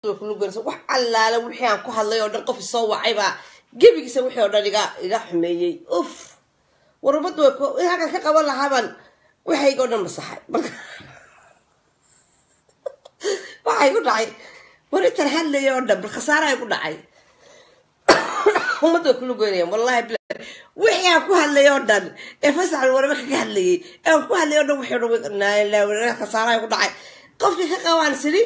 wax allaala wixii aan ku hadlay oo dhan qof isoo wacay baa gebigiisa wixii oo dhan iga iga xumeeyey uf war ummaddu way halkan ka qaban lahaabaan waxayga o dhan masaxay marka waxay ku dhacay war intan hadlaya oo dhan bal khasaarahay ku dhacay ummadda way kula goynayaan wallahi bila wixii aan ku hadlay oo dhan ee fasaxal warba kaga hadlayay ee aan ku hadlay oo dhan wixii o dhan khasaarahay ku dhacay qofkii ka qabaan sidi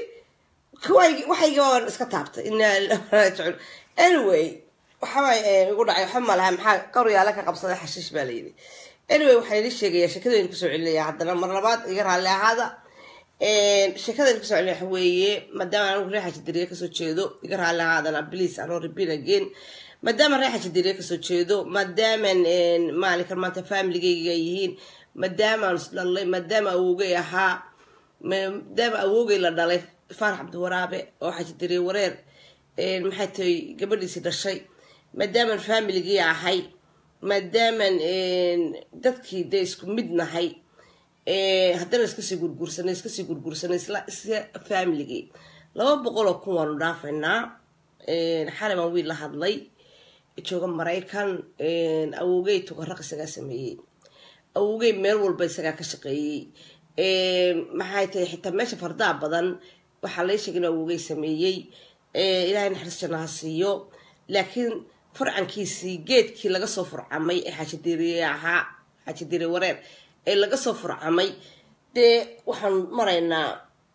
waxayga waan iska taabtay inaa raajicun anyway waxawaay igu dhacay waxa malaha maxaa qaryaala ka qabsaday xashiish baa layidhi anyway waxaan idin sheegayaa sheekadaynu kusoo celinaya haddana mar labaad iga raalli ahaada sheekadaynu kusoo celinaya waxa weeye maadaama anigu reexa jidiriye kasoo jeedo iga raalli ahaadana please anoo repeat again maadaama reexa jidiriye kasoo jeedo maadaaman maalinkan maanta familigayga yihiin maadaamaan isdhalay maadaama awowgay ahaa maadaama awowgay la dhalay faarax cabdiwaraabe oo xajidiriye wareer maxay tahay gabadhiisii dhashay maadaaman familigii ahay maadaaman dadkii dee isku mid nahay haddana iskasii gurguursanay iskasii gurguursanay isla isla familigii laba boqol oo kun waanu dhaafaynaa xalay baan wiil la hadlay jooga maraykan awowgey tugaraq isagaa sameeyey awowgey meel walba isagaa ka shaqeeyey maxay tahay xitaa meesha fardaa badan waxaa lay sheegay in awowgey sameeyey ilaahay naxariis janna ha siiyo laakiin furcankiisii geedkii laga soo furcamay ee xaajidiriye ahaa xaajidiriye wareer ee laga soo furcamay dee waxaan maraynaa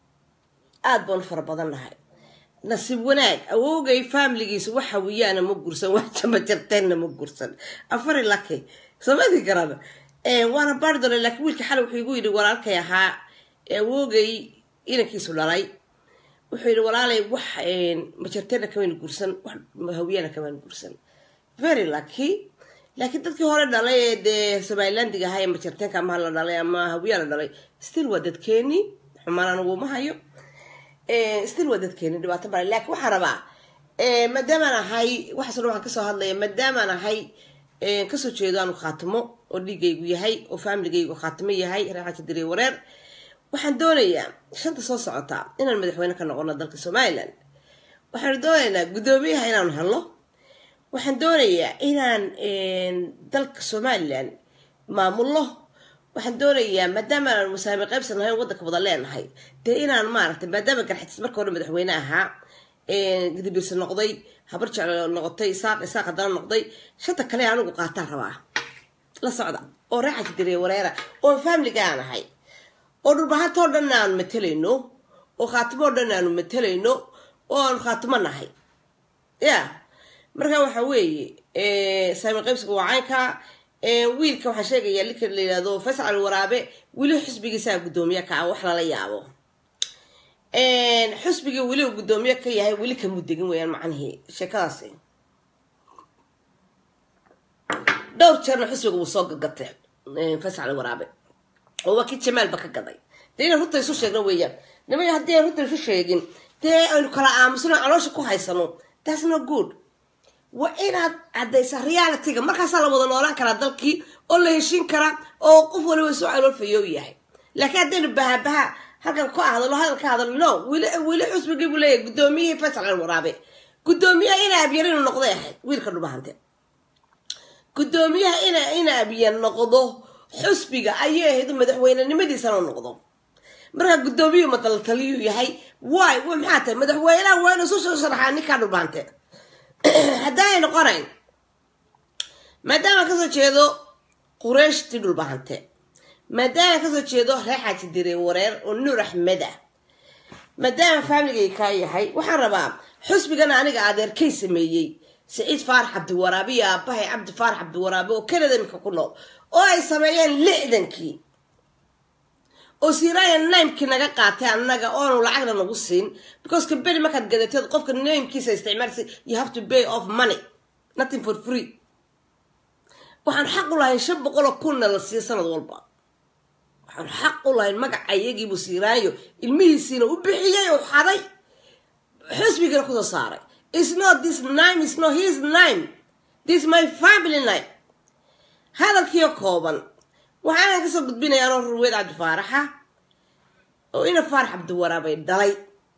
aada baanu fara badan nahay nasiib wanaag awowgay familigiisa wax hawiyaana ma gursan wax jamajarteenna ma gursan afari laki samadi garan waana baari doona laakiin wiilka xalay wuxuu igu yidhi walaalkay ahaa awowgay inankiisu dhalay wuxuu yidhi walaalay wax majarteena kamayna gursan wax hawiyana kamayna gursan very lucky laakiin dadkii hore dhalay ee dee somalilandiga ahaa ee majarteenka amaha la dhalay ama hawiyaa la dhalay still waa dadkeeni xumaan anigu ma hayo still waa dadkeeni dhibaato male laakiin waxaan rabaa maadaamaan ahay waxaaso dhan waxaan kasoo hadlaya maadaamaan ahay kasoo jeedo aanu khaatimo oo dhiigaygu yahay oo familigaygu khaatimo yahay reexaja diriye wareer waxaan doonayaa shanta soo socota inaan madaxweyne ka noqono dalka somalilan waxaanu doonaynaa guddoomiyaha inaanu helno waxaan doonayaa inaan dalka somalilan maamulno waxaan doonayaa maadaama aan musaame qaybsan lahayn waddanka wada leenahay dee inaan maaragtay maadaama garxatis marka hore madaxweyne ahaa gadibiirsa noqday habar jeclo noqotay isaaq isaaq haddana noqday shanta kale anigu qaataan rabaa la socda oo reexaja diriye wareera oo familiga aan ahay oo dhulbahantoo dhan aanu matalayno oo khaatimo oo dhan aanu matalayno oo aanu khaatimo nahay ya marka waxa weeye saamin qaybsiga waa caynka wiilka waxaan sheegayaa linka la yihahdo faysal waraabe weli xusbigiisaa guddoomiye ka ah wax lala yaabo xusbigii weli uu guddoomiye ka yahay weli kamuu degin weyaan macnihii sheekadaasi dhowr jeerna xusbiga wuu soo gagatay faysal waraabe oo waa kii jamaalba ka gaday dee inaan runta isu sheegno weeyaan nimay haddii aan runta isu sheegin dee aynu kala aamusno caloosha ku haysano that's no good waa inaad caddaysa realityga markaasaa la wada noolaan karaa dalkii oo la heshiin karaa oo qof waliba isu caloolfayoo yahay laakiin haddaynu bahabaha halkan ka hadalo hadal ka hadalo no weli weli xusbigii buu leeyahay guddoomiyihii faysal al waraabe guddoomiyaha ina abyar inuu noqday ahayd wiilka dhubahante guddoomiyaha ina ina abyan noqdo xusbiga ayay ahayd madaxweynenimadiisana noqdo markaa guddoomiyu matalataliyuu yahay way maxaa tahay madaxweynaha waa inu isu soo sharaxaa ninkaa dhulbaante haddaanay noqonayn maadaama kasoo jeedo qurayshtii dhulbahante maadaama kasoo jeedo reexaaji dire wareer oo nuur axmed ah maadaama faamiligay kaa yahay waxaan rabaa xusbigana aniga adeerkay sameeyey saciid faarax cabdiwaraabe iyo aabahay cabdi faarax cabdiwaraabe oo kanada imika ku nool oo ay sameeyeen lixdankii oo siraya nimekii naga qaatay annaga oonu lacagna nagu siin because kaberi markaad gadateed qofka namekiisa isticmaalsa you have to pay off money nothing for free waxaan xaq u lahayn shan boqoloo kunna la siiyo sanad walba waxaan xaq u lahayn magaca iyagiibuu siiraayo ilmihiisiina u bixiyay oo xaday xusbigiina kusoo saaray is not this nime is not his nime this my family nime hadalkiio kooban waxaana kasoo gudbinaya anoo ruweed cabdi faaraxa oo ina faarax cabdiwaraabay dhalay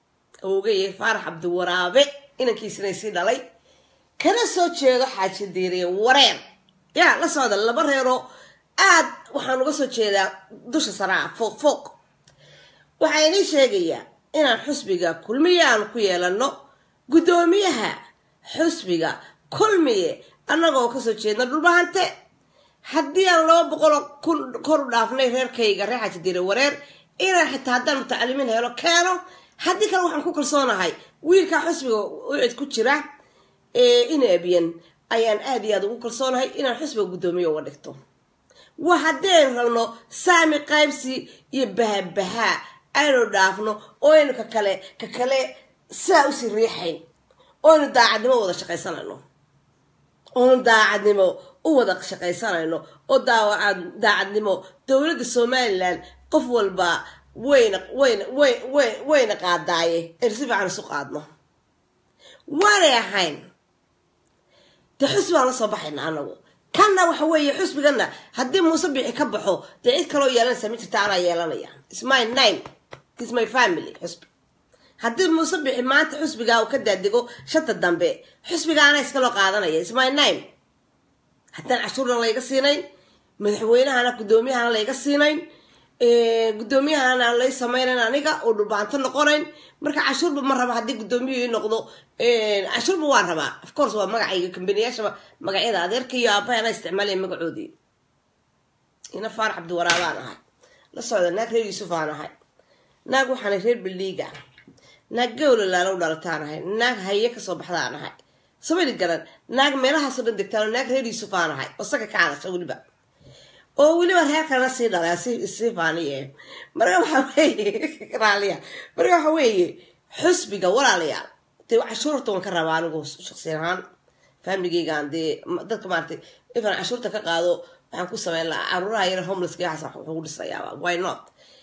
awogeye faarax cabdiwaraabe inankiisina sii dhalay kana soo jeedo xaaji diiriye wareer yaa la socda laba reeroo aad waxaan uga soo jeedaa dusha saraa fooq fooq waxaa inii sheegayaa inaan xusbiga kulmiye aan ku yeelano guddoomiyaha xusbiga kulmiye annagoo kasoo jeedna dhulbahante haddii aan laba boqoloo kun kor u dhaafnay reerkayga reer xaaji diiriye wareer inaan xitaa haddaan mutacalimiin helo keeno haddii kale waxaan ku kalsoonahay wiilkaa xusbiga ucid ku jira ina abiyan ayaan aad iyo aad ugu kalsoonahay inaan xusbiga guddoomiye uga dhigto waa haddeen rabno saami qaybsi iyo bahabahaa aynu dhaafno oo aynu ka kale ka kale saa usii riixayn oo aynu daacadnimo wada shaqaysanayno oonu daacadnimo u wada shaqaysanayno oo daacadnimo dowladda somalilan qof walba wayna wayna way way wayna qaadaaye aynu si fiican isu qaadno waanay ahayn dee xusbi baan la soo baxayna anagu kanna waxa weeye xusbigana haddii muuse bixi ka baxo dee cid kaloo yeelanaysa ma jirta anaa yeelanaya is my name is my family xusbi haddii muuse bixi maanta xusbigaa uu ka daadego shanta dambe xusbigaana iskaloo qaadanaya is my name haddaan cashuurna layga siinayn madaxweynahana guddoomiyahana layga siinayn guddoomiyahana aan lay sameynayn aniga oo dhulbaanto noqonayn marka cashuurba ma raba haddii guddoomiyihii noqdo cashuurba waan rabaa of course waa magacayga kambaniyaashaba magacyada adeerka iyo aabbahay ana isticmaalaya magacoodii ina faarax cabdiwaraabaan ahay la socda naag reer yuusuf aan ahay naag waxaana reer baldhiiga naag gawla laalow dhalataan ahay naag haye kasoo baxdaan ahay samani garan naag meelahaasoo dhan degtaan naag reer yuusuf aan ahay oo saka ka hadasha weliba oo weliba reer kalena sii dhalay sii faaniye marka waxa weeye raaliya marka waxa weeye xusbiga walaalayaal dee cashuurta waan ka rabaa anigu shaqsi ahaan famligeygaan dee dadka maaragtay ifan cashuurta ka qaado waxaan ku sameyn lahaa caruuraha yar homelesska waxaas wuxuu dhisayaa why not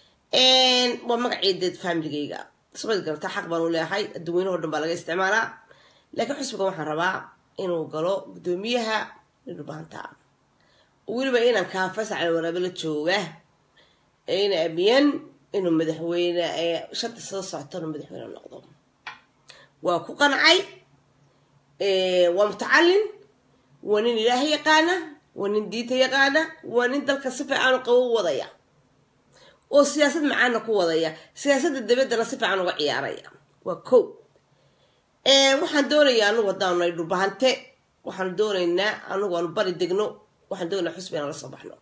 waa magacii dee famligeyga sabad garta xaq baan u leeyahay adduweynaho dhan baa laga isticmaalaa laakiin xusbiga waxaan rabaa inuu galo guddoomiyaha dhulbaanta weliba inaan kaafasacal waraabe la jooga ina abiyan inuu madaxweyne shanta soo socto inuu madaxweyne noqdo waa ku qancay waa mutacalin waa nin ilaaha yaqaana waa nin diinta yaqaana waa nin dalka si fiican u qabo u wadaya oo siyaasad macaana ku wadaya siyaasadda dabaddana si fiican uga ciyaaraya waa ko waxaan doonayaa anugu haddaan nahay dhulbahante waxaan doonaynaa anugu aanu bari degno waxaan doonayaa xusbi inaan la soo baxno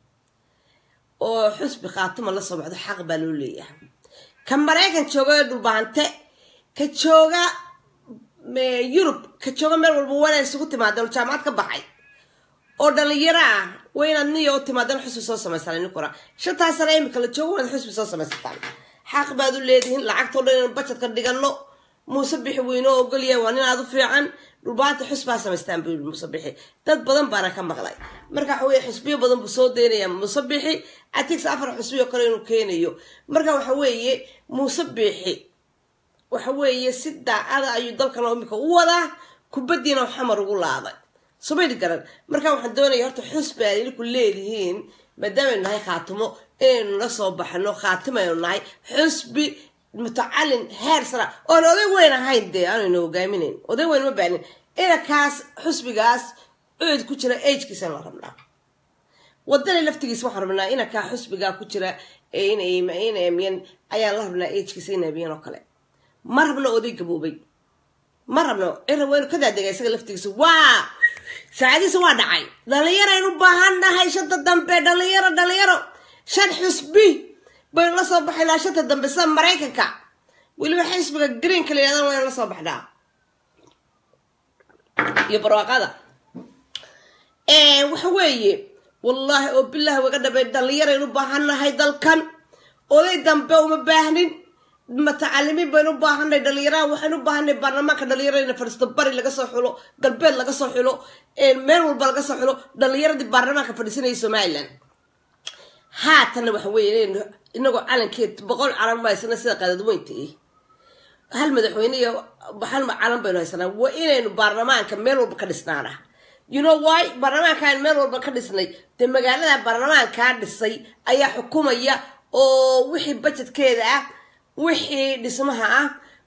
oo xusbi khaatuma la soo baxdo xaq baa loo leeyahay ka maraykan jooga ee dhulbahante ka jooga yurub ka jooga meel walba wana isugu timaadeen oo jaamacad ka baxay oo dhalinyaro ah waa inaad niya u timaadeen xusbi soo samaystaan ninkuna shantaas sana imika la joogo waad xusbi soo samaysataan xaq baad u leedihiin lacagtoo dhan inaan bajetka dhigano muuse bixi weynoo ogolyahay waa nin aad u fiican dhulbaanta xusbaa samaystaan buu yii muuse bixi dad badan baana ka maqlay marka waxa weye xusbiyo badan buu soo daynaya muuse bixi atigs afar xusbiyo kale inuu keenayo marka waxa weeye muuse bixi waxa weeye si daacada ayuu dalkan imika u wadaa kubaddiina xamar ugu laaday somayli garan marka waxaan doonaya horta xusbi ay idinku leedihiin maadaamanu nahay khaatimo inaynu la soo baxno khaatimaynu nahay xusbi mutacalin heer sara oon oday weyn ahayn dee aanaynu hogaaminayn oday weyn ma baanin inankaas xusbigaas ucid ku jira agkiisa la rabnaa wadani laftigiisa waxaan rabnaa inankaa xusbigaa ku jira inamiyan ayaan la rabnaa agkiisa inabiyan oo kale ma rabno oday gaboobay ma rabno cira weynu ka daadega isaga laftigiisa waa saacadiisa waa dhacay dhalinyaraynu baahan nahay shanta dambe dhalinyaro dhalinyaro shan xusbi baynu la soo baxaynaa shanta dambe sida maraykanka weliba xisbiga greenka la yihahdan waynu la soo baxnaa iyo barwaaqada waxa weeye wallaahi oo bilaahi waga dhabay dhalinyaraynu baahannahay dalkan oday dambe uma baahnin mutacalimiin baynu u baahanay dhalinyaraha waxaynu u baahanay baarlamaanka dhalinyarada fadhiisto bari laga soo xulo galbeed laga soo xulo meel walba laga soo xulo dhalinyaradii baarlamaanka fadhiisanaya somalilan haatanna waxa weeye inagoo calankeed boqol calan ma haysana sida qadadweynta i hal madaxweyne iyo hal calan baynu haysanaa waa inaynu baarlamaanka meel walba ka dhisnaana you know why baarlamaankaan meel walba ka dhisnay dee magaalada baarlamaankaa dhisay ayaa xukumaya oo wixii bajetkeeda ah wixii dhismaha ah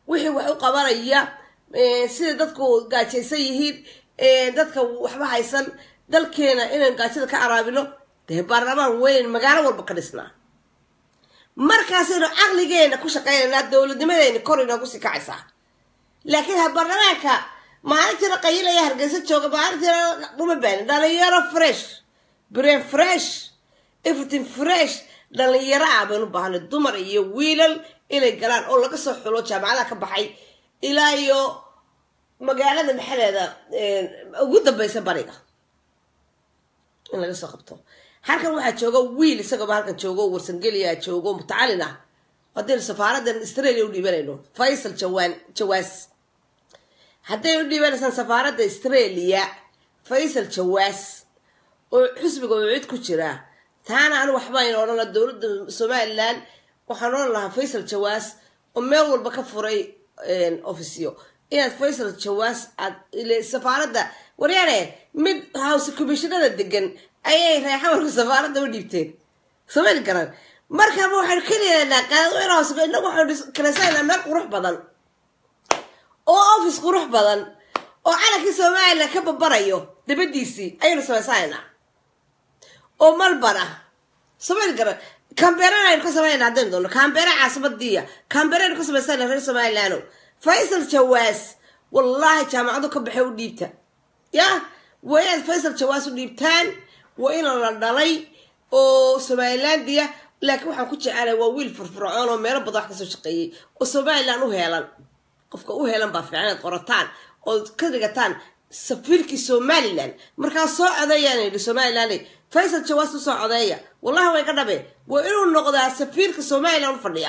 wixii wax u qabanaya sida dadku gaajaysan yihiin dadka waxba haysan dalkeena inaynu gaajada ka caraabino dee baarlamaan weyn magaalo walba ka dhisnaa markaasaynu caqligeena ku shaqaynaynaa dowladnimadeena kor inoogu sii kacaysaa laakiin ha baarlamaanka maalintiina qayilaya hargeysa jooga maalintiina uma baani dhalinyaro fresh brain fresh everything fresh dhalinyaro ah baynu baahnay dumar iyo wiilal inay galaan oo laga soo xulo jaamacadaha ka baxay ilaa iyo magaalada maxaleeda ugu dambeysa bariga in laga soo qabto halkan waxaa jooga wiil isagooba halkan joogo warsangeliya joogo mutacalin ah haddaynu safaaradan australia u dhiibanayno faysal jawaan jawaas hadday u dhiibanaysaan safaaradda australia faysal jawaas oo xusbiga oo cid ku jira taana anu waxbaayna odhan laha dowladda somalilan waxaan odhan lahaa faysal jawaas oo meel walba ka furay ofisyo inaad faysal jawaas aad safaaradda waryaane mid house commissionada degan ayay reexamarka safaaradda u dhiibteen somali garan markaaba waxaynu keliyanaa qaadadweyne hoose inagu waxaynu kalesanaa meel qurux badan oo office qurux badan oo calankii somalilan ka babarayo dabadiisii ayaynu samaysanayna oo malban ah somali garan camberana aynu ka samaynayna haddaynu doonno cambera caasimadiiya cambera aynu ka samaysana reer somalilano faysal jawaas wallaahi jaamacadu ka baxay u dhiibta ya waa inaad faysal jawaas u dhiibtaan waa ina la dhalay oo somalilandia laakiin waxaan ku jecelay waa wiil furfurcoon oo meelo badan wax kasoo shaqeeyey oo somalilan u heelan qofka u heelan baa fiican inaad qorataan ood ka dhigataan safiirkii somalilan markaa soo codeeyaan yidhi somalilan faysal jawaas u soo codeeya wallahi way ka dhabe waa inuu noqdaa safiirka somalilan u fadhiya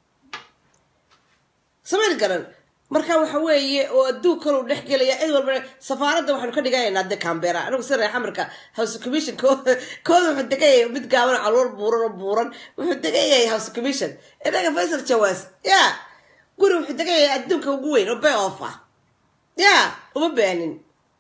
sameyl garan marka waxa weeye oo adduunkan uu dhex gelaya cid walba safaaradda waxaanu ka dhiganaynaa de cambera anigu si reex amarka house commission kooda wuxuu degan yahay mid gaaban calool buuran oo buuran wuxuu degan yahay house commission inaga faysal jawaas ya guri wuxuu degan yahay adduunka ugu weyn oo bay off ah ya uma baanin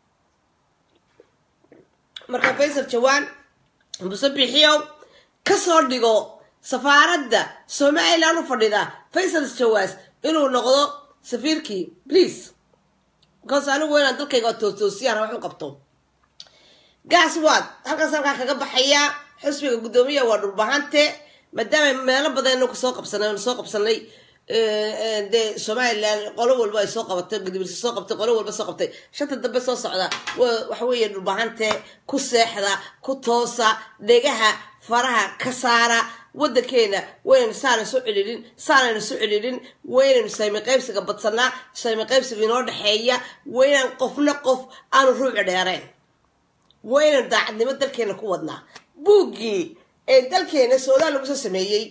marka faysal jawaan muse bixiyow kasoo dhigo safaaradda somalilan u fadhida faysal jawaas inuu noqdo safiirkii please because anigu inaan dalkayga toostoosiyaan wax u qabto gaas waad halkaas halkaa kaga baxayaa xusbiga guddoomiya waa dhulbahante maadaama meelo badannu kasoo qabsanay nu soo qabsanay dee somalilan qolo walba ay soo qabatay gudibirsi soo qabtay qolo walba soo qabtay shanta dambe soo socda waxa weeye dhulbahante ku seexda ku toosa dhegaha faraha ka saara waddankeena waynaynu saana soo celilin saanaynu soo celilin waynaynu saymi qaybsiga badsanaa saymi qaybsiga inoo dhexeeya waynaan qofna qof aanu ruuci dheereen waynaynu daacadnimo dalkeena ku wadnaa buuggii ee dalkeena suudaan lagu soo sameeyey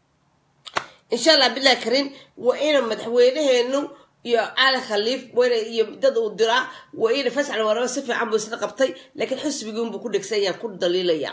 insha allah bilahi karin waa ina madaxweynaheenu iyo cali khaliif wayna iyo dad uu diraa waa ina fascal waraba si fiican buu isla qabtay laakiin xusbiguunbuu ku dhegsanyaan ku dhaliilaya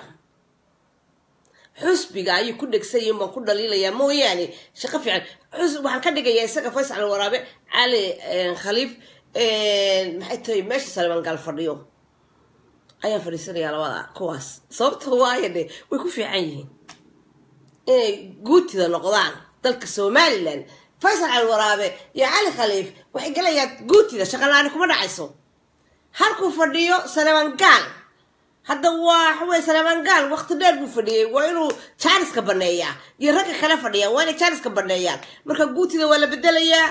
xusbiga ayuu ku dhegsayin baan ku dhaliilayaa mooyaane shaqo fiican waxaan ka dhigayaa isaga fayscal waraabe cali khaliif maxay tahay meesha salemangaal fadhiyo ayaan fadhiisanayaa labada kuwaas sababta waayo de way ku fiican yihiin inay guutida noqdaan dalka somalilan faysal cali waraabe iyo cali khaliif waxay galayaan guutida shaqalaani kuma dhacayso halkuu fadhiyo salemangaal hadda waa waxawey salemangaal waqti dheer buu fadhiyey waa inuu jaaniska baneeyaa iyo ragga kale fadhiyaan waa inay jaaniska baneeyaan marka guutida waa la bedelayaa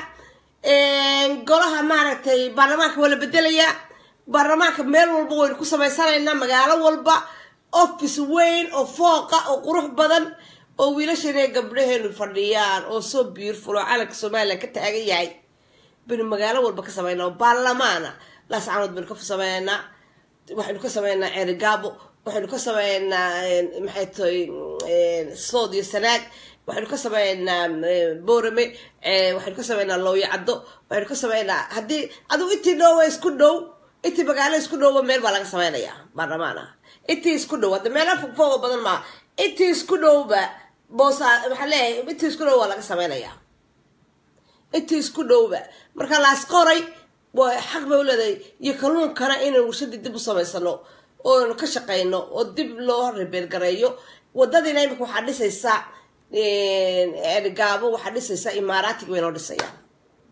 golaha maaragtay baarlamaanka waa la bedelayaa baarlamaanka meel walba waynu ku samaysanaynaa magaalo walba office weyn oo fooqa oo qurux badan oo wiilasheena gabdhaheenu fadhiyaan oo soo beautiful oo calanka somalilan ka taagan yahay baynu magaalo walba ka samaynaa oo baarlamaana laascanood baynu ka sameynaa waxaynu ka sameynaa ceerigaabo waxaynu ka sameynaa maxay tahay sood iyo sanaag waxaynu ka sameynaa boorame waxaynu ka sameynaa looyo caddo waxaynu ka sameynaa haddii adigu intii dhoowa isku dhow intii magaalo isku dhowba meel baa laga sameynayaa baarlamaan ah intii isku dhow hadda meela fogfooga badan maa intii isku dhowba boosa waxaa leeyahay intii isku dhow waa laga sameynayaa intii isku dhowba marka laas qoray xaq bay u leedahay iyo kalluunkana inaynu warshadii dib u samaysano ooaynu ka shaqayno oo dib loo rebeergareeyo wadadiina imika waxaa dhisaysaa gaabo waxaa dhisaysaa imaaraatiga bay noo dhisayaan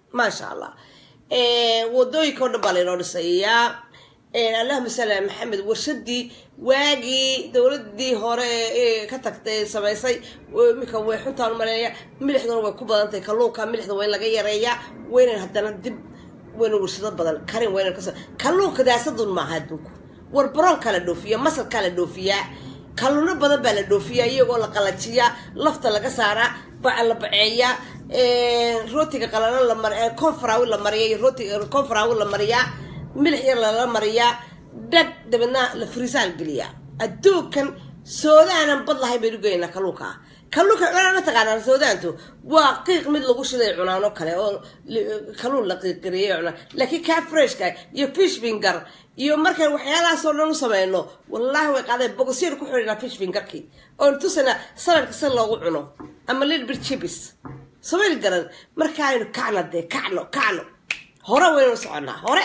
maasha allah wadooyinka o dhan baa laynoo dhisayaa allahuma sali ala maxamed warshadii waagii dowladii hore ee ka tagtay samaysay iminka way xuntaan umaleeya milixduna way ku badantahay kalluunka milixda waa in laga yareeyaa waynan haddana dib wayna warshado badan karin waynan kas kalluunka daasadun maaha adduunku war baroonkaa la dhoofiya masalkaa la dhoofiyaa kalluuno badan baa la dhoofiyaa iyagoo la qalajiyaa lafta laga saaraa baca la baceeyaa rootiga qalalo la mar confrawi la mariya rootiga confrawi la mariyaa milix yar lala mariyaa dhag dabeedna la friisaal geliyaa adduunkan soodaanan bad lahay baynu geynaa kalluunka kalluunka cunaan ma taqaanaa soodaantu waa qiiq mid lagu shiday cunaan oo kale oo kalluun la qiiqgariyay cunaan laakiin kaa freshka iyo fish finger iyo markaan waxyaalahaasoo dhan u sameyno wallaahi way qaadeen bogosyar ku xidhinaa fish fingerkii oon tusana saladka si loogu cuno ama little bit chibis samayl garan markaaynu kacna dee kacno kacno hore waynu soconaa hore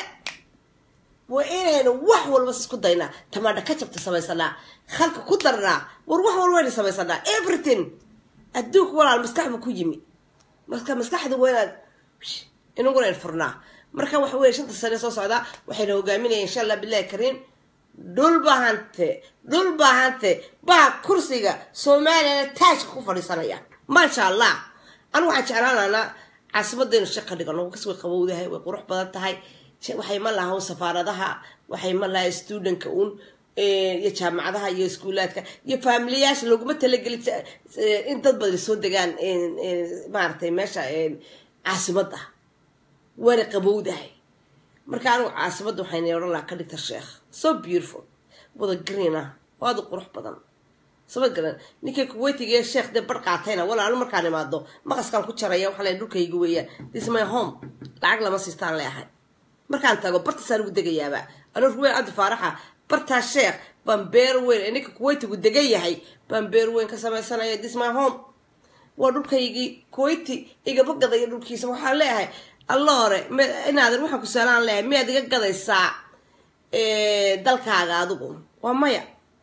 waa inaynu wax walba isku daynaa tamaadha ka jabta samaysanaa halka ku darnaa war wax walba waynu samaysanaa everything adduunka walaal maskax buu ku yimi marka maskaxda waa inaad inaguna in furnaa marka waxa weye shanta sane soo socdaa waxayna hogaaminaya insha allah bilahi kariim dhul bahante dhul bahante baa kursiga soomaaliyana taajka ku fadhiisanaya maasha allah anigu waxaan jeclaanaanaa caasimadaynu shaq ka dhigano kas way qabowdahay way qurux badan tahay waxay ma laha safaaradaha waxay ma laha stuudanka uun iyo jaamacadaha iyo iskuulaadka iyo faamiliyaasha looguma talageli in dad badan soo degaan maaragtay meesha caasimadda waana qabowdahay marka anigu caasimadda waxayna odhan lahaa ka dhigta sheekh so beautiful wada green ah oo aada u qurux badan sama garan ninkay kuweytiga sheekh dee bar qaatayna walaa anu markaan imaado maqaskaan ku jaraya waxaa leeyahay dhulkayga weeyaan this my home lacag lama siistaan leeahay markaan tago bartaasaan ugu degayaaba anuu ruweyn cabdi faaraxa bartaa sheekh baan beer weyn ee ninka kuweytigu degan yahay baan beer weyn ka samaysanaya this my home waa dhulkaygii kuweyti igama gadaya dhulkiisa waxaan leeyahay alla hore inaadan waxaan ku saalaan leeyahay miyaad iga gadaysaa dalkaaga adigu waa maya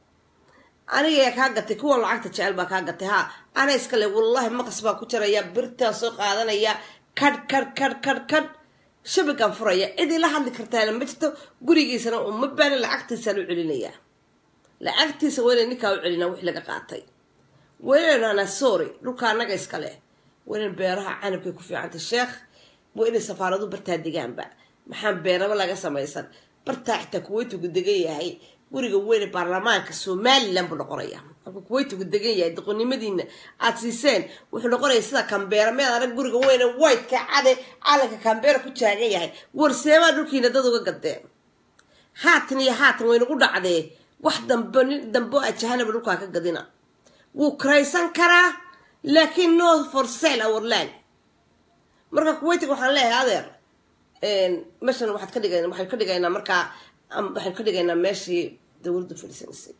aniga kaa gatay kuwa lacagta jecel baa kaa gatay ha ana iskale wallahi maqas baan ku jaraya birtaan soo qaadanaya kadh kadh kadh kadh kadh shabigaan furaya cid ila hadli kartaana ma jirto gurigiisana uma baana lacagtiisaan u celinayaa lacagtiisa wayna ninkaa u celinaa wix laga qaatay waynaynu hanaa sorry dhulka annaga iskale waynan beeraha canabkay ku fiicantay sheekh waa inay safaaradu bartaa degaanba maxaan beeraba laga samaysan bartaa xitaa kuweytigu degan yahay guriga weyne baarlamaanka somalilan buu noqonaya marka kuweytigu degan yahay doqonnimadiina aada siiseen wuxuu noqonaya sida cambeera meed arag guriga weyne whiteka cade calanka cambeera ku taagan yahay warseemaa dhulkiina dad uga gadeen haatan iyo haatan waynagu dhacdee wax dambe nin dambo ajahanaba dhulkaa ka gadina wuu karaysan karaa laakiin no for sale our land marka kuweytiga waxaan leeyahay adeer meeshan waxaad ka dhiga waxaynu ka dhigaynaa markaa waxaynu ka dhigaynaa meeshii dowladdu fadhiisanaysay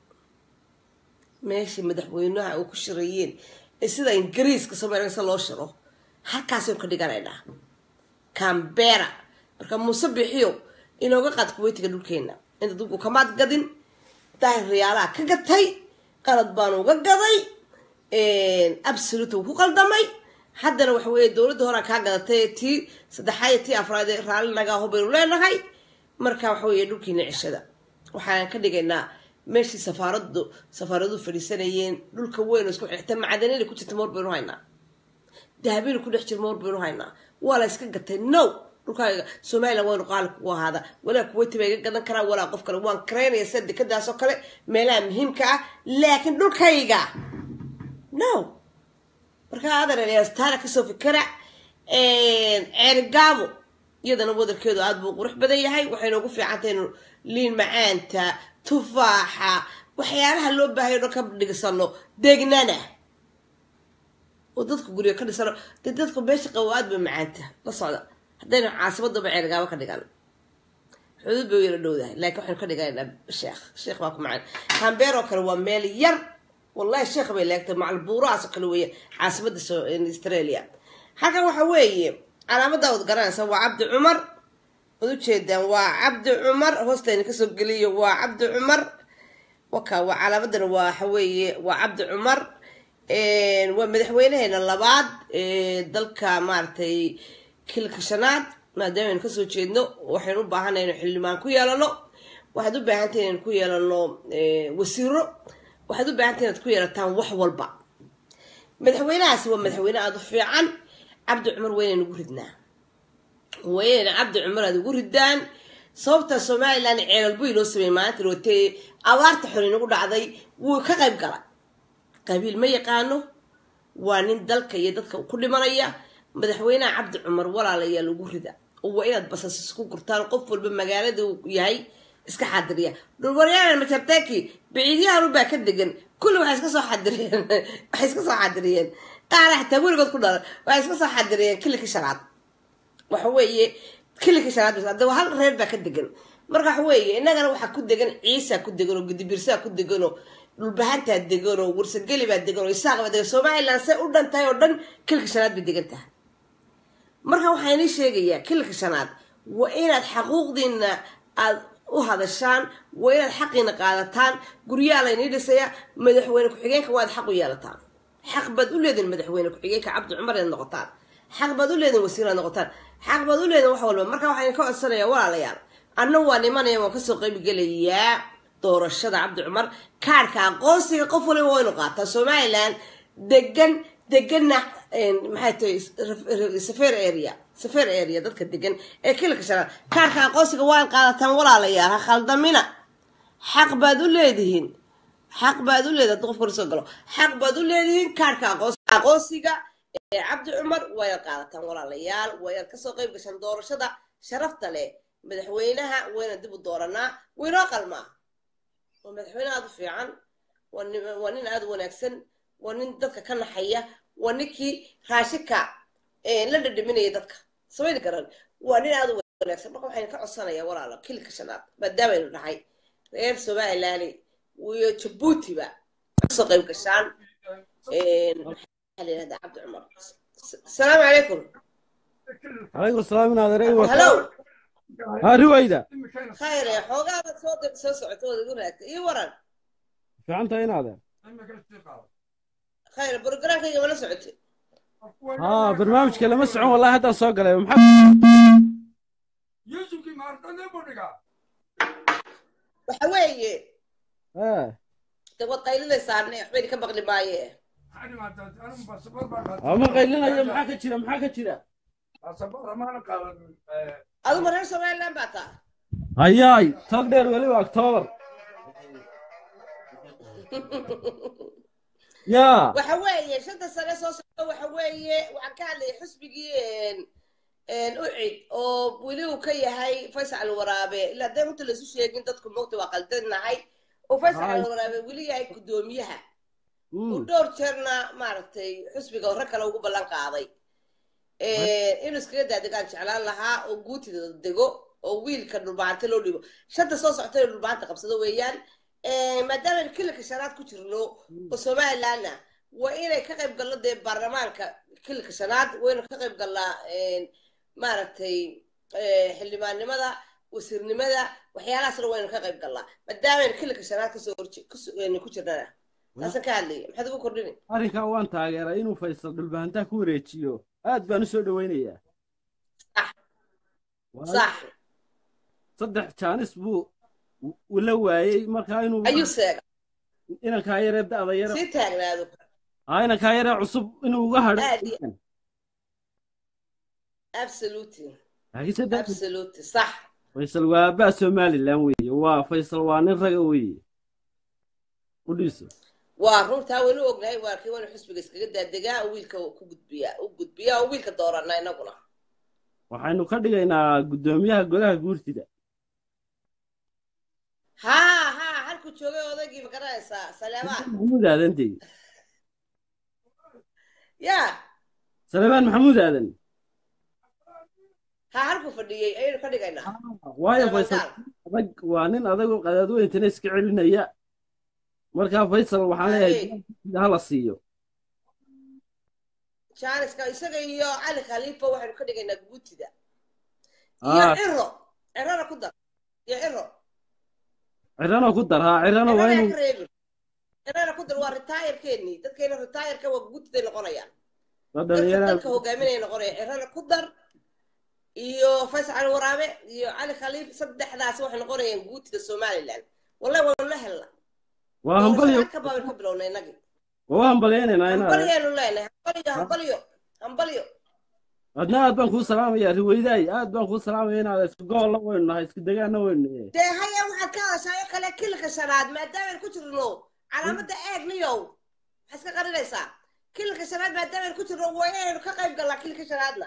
meeshii madaxweynaha uu ku shirayeen ee sida ingiriiska soomaaliyasa loo shiro halkaasaynu ka dhiganaynaa cambera marka muuse bixiyo inooga qaad kuweytiga dhulkeena inta dulku kamaad gadin daahir riyaalaha ka gatay qalad baan uga gaday absolute uu ku qaldamay haddana waxa weeye dowladda horaa kaa gadatay tii saddexaad tii afraad ee raalli nagaa ho baynu leenahay marka waxa weeye dhulkiina cishada waxaan ka dhigaynaa meeshii safaaradu safaaradu fadhiisanayeen dhulka weyn oo isku xigta macdanina ku jirta moor baynu haynaa dahabina ku dhex jira moor baynu haynaa waa la iska gatay no dhulkaaga somalilan waynu qaali kugu ahaada walaa kuweyti baa iga gadan karaa walaa qof kale waan karaynaya sida dekadaasoo kale meelaha muhiimka ah laakiin dhulkayga no markaa adartaana kasoo fikira ceerigaabo iyadana wadarkeedu aada buu qurux badan yahay waxayna ugu fiicantahay inu liin macaanta tufaaxa waxyaalaha loo baahay o dhan ka dhigsano deegnana oo dadka guriga ka dhisano dee dadku meesha qabo aada bay macaanta la socda haddaynu caasimadaba ceerigaabo ka dhigan xuduud bay yara dhowdahay laakiin waxaynu ka dhiganaa sheekh sheekh baa ku macaan cambeer oo kale waa meel yar wallahi sheekh bay leegtay macalbuurahaas oo kale weeye caasimada australia halkan waxa weeye calaamada wad garanaysa waa cabdi cumar waad ujeedaan waa cabdi cumar hoostayna kasoo geliyo waa cabdi cumar waka waa calaamadana waxa weeye waa cabdi cumar waa madaxweynaheena labaad dalka maaragtay kilka shanaad maadaama aynu kasoo jeedno waxaynu u baahanay inaynu xildhibaan ku yeelano waxaad u baahantahay inaynu ku yeelano wasiiro waxaad u baahantahay inaad ku yeelataan wax walba madaxweynahaasi waa madaxweyne aada u fiican cabdi cumar weynaynu ugu ridnaa waynayna cabdi cumar aad ugu ridaan sababta somalilan ceelalbu inoo sameeyey maalinta rootee abaarta xor inagu dhacday wuu ka qayb galay qabiil ma yaqaano waa nin dalka iyo dadka ku dhimanaya madaxweynaha cabdi cumar walaalayaa lagu rida waa inaad basas isku gurtaan qof walba magaalada uu yahay iska xadiriya dhulwaryaana majarteki biciidyahanubaa ka degan kulli waxay iska soo xadiriyeen waxay iska soo xadiriyeen qaara xataa weligood ku dhalan waxay iska soo xadiriyeen kilika shanaad waxa weeye kilika shanaad bas hadda hal reer baa ka degan marka waxa weeye innagana waxaa ku degan ciisa ku degan oo gudibirsaa ku degan oo dhulbahantaa degan oo warsageli baa degan oo isaaq baa degan somaliland say u dhan tahay oo dhan kilika shanaad bay degan tahay marka waxaa inii sheegayaa kilka shanaad waa inaad xaquuqdiina aad u hadashaan waa inaad xaqiina qaadataan guryaha laynii dhisaya madaxweyne ku-xigeenka waad xaq u yeelataan xaq baad u leedihin madaxweyne ku-xigeenka cabdi cumar inaad noqotaan xaq baad u leedihin wasiir inaad noqotaan xaq baad u leedihin wax walba marka waxaan ka codsanayaa walaalayaal anna waa nimanaya waan kasoo qaybgelayaa doorashada cabdi cumar kaarhka aqoonsiga qof waliba waynu qaataa somaliland degan deganna maxay tahay safer area safer area dadka degan ee kilka shanaad kaarka aqoonsiga waan qaadataan walaalayaal ha khaldamina xaq baad u leedihiin xaq baad u leedihin hadda qofka soo galo xaq baad u leedihiin kaarka aqoonsiga ee cabdi cumar waa inaad qaadataan walaalayaal waa inaad kasoo qayb gashaan doorashada sharafta leh madaxweynaha wayna dib u dooranaa waynoo qalmaa waa madaxweyne aada u fiican waa nin aada u wanaagsan waa nin dadka ka naxaya waa ninkii raashika la dhadhaminaya dadka samayni garan waa nin aada u wanaagsan marka waxaynu ka codsanayaa walaalo kilka shanaad maadaamaynu dhahay reer somaliland iyo jabuutiba kasoo qayb gashaan maxaa la yihahdaa cabdi cumar asalaamu calaykum calaykum salaam inaad erey halo ha riwayda khayre xoogaada soo soo socota ood igu raagtay ii waran fiicanta inaade khayre programkayga mala socotay haa barnaamijka lama socon wallahi haddaan soo galay maxaa waxa weeye ee de waad qaylinaysaane waxbayna ka maqli maaye ama qaylinayo maxaa ka jira maxaa ka jira aduma reer somaliland baa taa hayaay tog dheer weliba octoobar yaa waxa weeye shanta sane soo socda waxa weeye waxaan ka hadlayay xusbigii ucid oo weli uu ka yahay faysal waraabe ilaa hadday runta laisu sheegin dadku mogta waa qaldanahay oo faysal waraabe weli yahay guddoomiyaha uu dhowr jeerna maaragtay xusbiga hore kale ugu ballan qaaday inuu iskaga daadegaan jeclaan lahaa oo guutida dego oo wiilka dhulbaanta loo dhibo shanta soo socta inuu dhulbaanta qabsado weeyaan maadaama kilika shanaad ku jirno oo somalilandna waa inay ka qayb galno dee baarlamaanka kilika shanaad waynu ka qayb galnaa maaragtay xildhibaannimada wasiirnimada waxyaalahaasna waynu ka qayb galnaa maadaama kilika shanaad kasoo ku jirnana taasan ka hadlaya maxaad ugu kordhini arrinkaa waan taageeraa inuu faysal dhulbahantaa ku wareejiyo aad baan u soo dhowaynayaa sax saddex jaanis buu la waayey markaa inuu ayuu seega inankaa yaree da'da yare sii taagnaado aa inankaa yaree cusub inuu uga hadho aad iyo absolutely laakiinse da absolutely sax faysal waa aabbaha somalilan weeye waa faysal waa nin raga weeye u dhiiso waa runtaa waynu ognahay waa kii waynu xusbiga iskaga daadegaa oo wiilka ku gudbiyaa u gudbiyaa oo wiilka dooranaa inaguna waxaynu ka dhigaynaa guddoomiyaha golaha guurtida haa haa halkuu joogay odaygii ma garanaysaa saleebaan maxamuud aadan dee ya saleebaan maxamuud aadan haa halkuu fadhiyey ayaynu ka dhigaynaa waayo Saleebaan faysal gaal. adag waa nin adagoo qadaadweyntana iska celinaya markaa faysal waxaan leeyahay Hey. guurtida hala siiyo jaaniska isaga iyo cali khaliifa waxaynu ka dhigaynaa guutida iyo Ah. ciro cirona ku dar iyo ciro cirano ku dar haa cirano waa cirona inuu ka reebin cirona ku dar waa retirekeennii dadkeena retireka waa guutiday noqonayaan la dadka dhalinyarada dalka hogaaminaya noqonaya cirona ku dar iyo faysal cali waraabe iyo cali khaliif saddexdaas waxay noqonayaan guutida somaliland wallahi waanu la helna waa hambalyo ka baabin ka bilownay innagii waa hambalyaynayna inaad hambalyaanu leenahay hambalyo hambalyo hambalyo adna aad baan kuu salaamaya riweydaay aad baan kuu salaamaya inaad isku goolla weynu nahay isku degaana weynu nahay dee haya waxaad ka hadashaa oo kale kilka shanaad maadaamayn ku jirno calaamadda eegniyow maxaa iska qarinaysaa kilka shanaad maadaamayn ku jirno waa inaynu ka qayb gallaa kilka shanaadna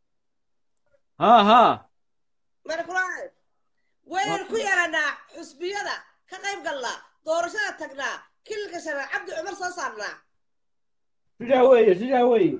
haa haa mana kulahay waa inaynu ku yeelanaa xusbiyada ka qayb gallaa doorashada tagnaa kilka shanaad cabdi cumar soo saarnaa sidaa weeye sidaa weeye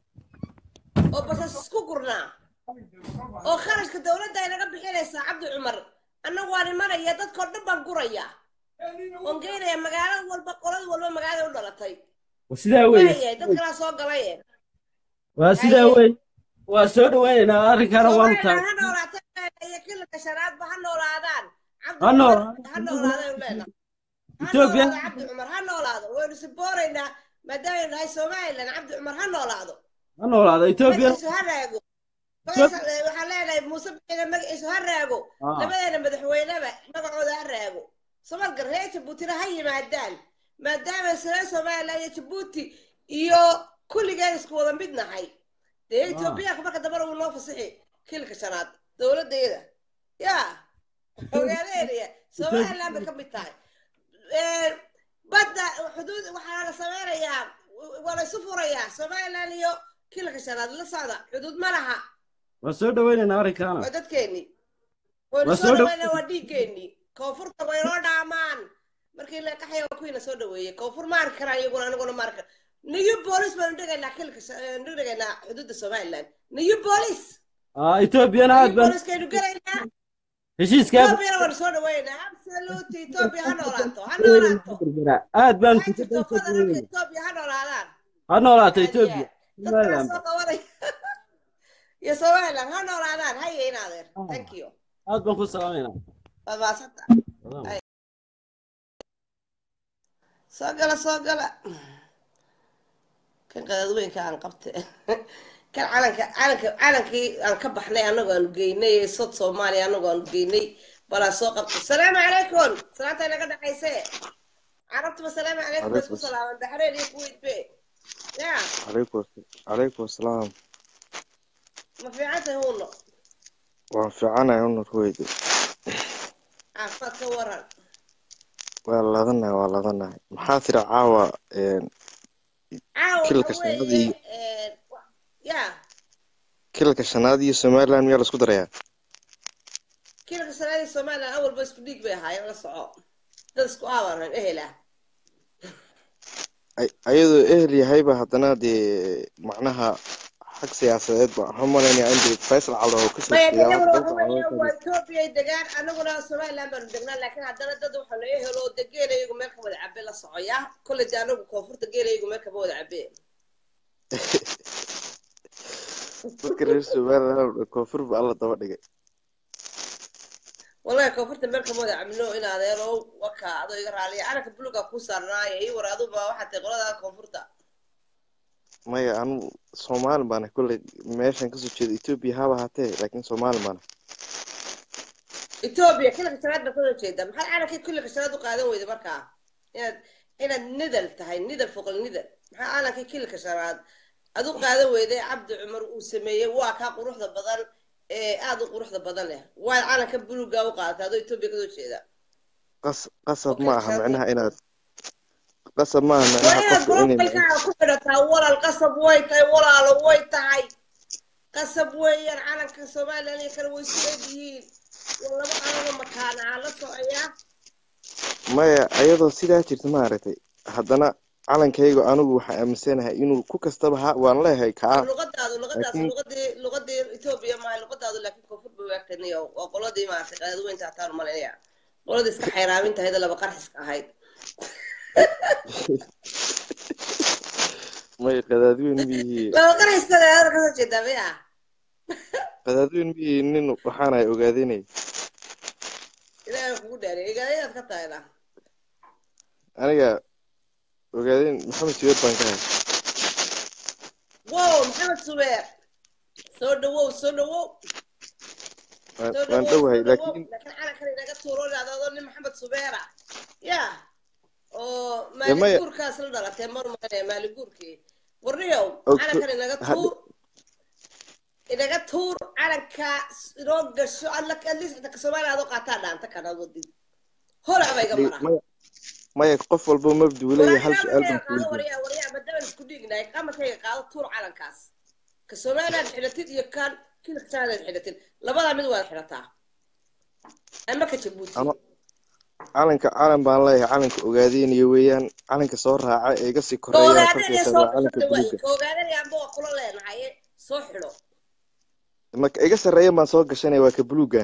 oo basas isku gurnaa oo kharashka dowladda ay naga bixinaysaa cabdi cumar annagu waan imanaya dadkao dhan baan guraya oon geynaya magaalo walba qolad walba magaalada u dhalatay waa sidaa weeye waayahay dad kalaa soo galaye waa sidaa weeye waa soo dhaweynaynaa arrinkaana waanu Soomaaliland taag ha noolaato iyo kilka shanaadba ha noolaadaan cabdi Ha cumar noolaado. ha noolaadaynu leenahay ha Ethiopia- noolaado cabdi cumar ha noolaado waynu sibooraynaa maadaamay nahay somaliland cabdi cumar ha noolaado ha noolaada etoobiya magaciisu ha raago Faysal, eh, waxaan leenahay muuse bixina magaciisu ha raago Ah. labadeena madaxweyneba magacooda ha raago somalka reer jabuutina ha yimaadaan maadaama reer somaliland iyo jabuuti iyo kulligeen isku wada mid nahay dee etoobiyaanka marka dambana wuu noo fasixi kilka shanaad dowladdeeda ya ogaadeynaya somaliland bay ka mid tahay Eh, badda xuduud waxaa la sameynayaa waa la isu furayaa somaliland iyo kilka shanaad la socda xuduud ma laha waa soo dhaweynaynaa arrinkaana waa dadkeennii waynu Waa soo soo dhow- dhaweynaa waa dhiiggeennii koonfurta waynoo dhaamaan markii la qaxaya waa kuwiina soo dhaweeyey koonfur ma arki karaan iyaguna aniguna ma arki new bolis baanu dhigaynaa kilka nu dhigaynaa xuduudda somaliland new bolis Ah, etoobiyana aad new baan boliskaynu gelaynaa heshiiskaa etoobiyana waanu soo dhaweynaa absolute etoobiya ha noolaato ha noolaato aad baan waxay jirto federalka etoobiya ha noolaadaan ha noolaato Aad iyo etoobiya aad. dadkaa soo qabanaya iyo somaliland ha noolaadaan haye in adeer thank you aad baan ku salaamaynaa waa maasanta soo gala soo gala kan qadadweynka aan qabte kan calanka calanka calankii aan ka baxnay anagoo aanu geynay ee sod soomaaliya anagoo aanu geynay balaa soo qabtay salaamu calaykum salaanta inaga dhexayse carabtuba salaamu calaykum bay isku salaaman baxreen iyo kuwait be ya calaykum calaykum asalaam ma fiican tahay huuno waan fiicanahay unur weyde caafimaad ka waran waa ladanahay waa ladanahay maxaa tiri caawa een, caawa Kilka waxa weeye, shanaadii. een, wa- ya kilalka shanaad iyo somaliland miyaa laisku darayaa kiilka sanaadii somaliland awalba isku dhiig bay ahaayeen la soco dad isku aabaran ehela Ay- ayadoo ehel yahayba haddana dee macnaha xag siyaasadeed ba waxaan umalaynaya in dee faysal caldo oo kasoo maya jeeda iyaguna dalka waxa weeye caloosha waa etoobiya ay degaan anaguna somaliland baanu degnaa laakiin haddana dad waxa la ehelo oo de geela iyagu meel ka wada cabe la socoya kolley de anagu koonfurta geela iyagu meel kama wada cabe dadka reer somaliland koonfur ba alla daba dhigay wallahi koonfurta meel kama wada cabno in adeero waka adoo iga raaliya calanka buluga ku saarnaayo ii war aduba waxaa tahay qolada koonfurta maya anu soomaali baana kolley meeshan kasoo jeeda etoobiya haba hatee laakiin soomaali baana etoobiya kilka shanaad baa kasoo jeeda maxaad calankii kilka shanaad u qaadan weyda markaa inaad inaad nidal tahay nidal foqol nidal maxaa calankii kilka shanaad aad u qaadan weyday cabdi cumar uu sameeyey waa kaa quruxda badan ee aada u quruxda badan leh waad calanka buluga u qaadatay adoo etoobiya kasoo jeeda qas qasab Okay, ma aha shanaad. micnaha inaad qasab ma aha waa micnaha inaad qofka inay gorobalkaaga ku xidhataa walaal qasab way tahay walaalo way tahay qasab weeyaan calanka somaliland iyo kale way isu eg yihiin waa laba calanoo makaanaa la socoyaa maya ayadoo sidaa jirta maaragtay haddana calankaygu anigu waxaa aaminsanahay inuu ku kastaba ha waan leeyahay kaa luqadaadu luqadaas laakiin- luqadii luqadii etoobiya maaha luqadaadu laakiin koonfur bay waagtaniyo waa qoladii maaragtay qadadweynta hataan malinaya qoladii iska xayraaminta ahayd oo laba qarxiska ahayd may qadaadweyn miyihii laba qarxiska ahayd kasoo jeedaa maya qadaadweyn miyihii nin waxaanahay ogaadanay ilaahay kugu dhaariy igaadayaad ka tahayna aniga ogaadeen maxamed siweer baan ka hay wow maxamed subeer soo dhawow soo dhawow waan soo waan dhawow dhowahay soo dhawow laakiin laakiin calankan inaga tuuro dhacdado nin maxamed subeera ya oo dee maya maaliguurkaas la dhalatay mar mane maaliguurkii warniyow og calankan inaga hadda tuur inaga tuur calanka inoo gasho alla atleast xitaa soomaaliya adoo qaataa dhaanta kan aad wadid holac ba iga dee mara maya maya qof walba mabduu leeyahay hal su-aal waraaga baan qaado ku weydiin waryaa waryaa madaban isku dhiignahay qamarkayga qaado tuur calankaas ka somaliland xidhatid iyo kan kilksaanaad xidhatid labadaa mid waad xidhataa ama ka jabuuti ano calanka calan baan leeyahay calanka ogaadeenaya weeyaan calanka soo raaca ee iga sii koreeya koogaadaniya farkaysa soo waa calanka gasho waaye buluuga koogaadaniya amba waa kula leenahay soo xidho marka iga sarreeya baan soo gashanaya waa ka buluuga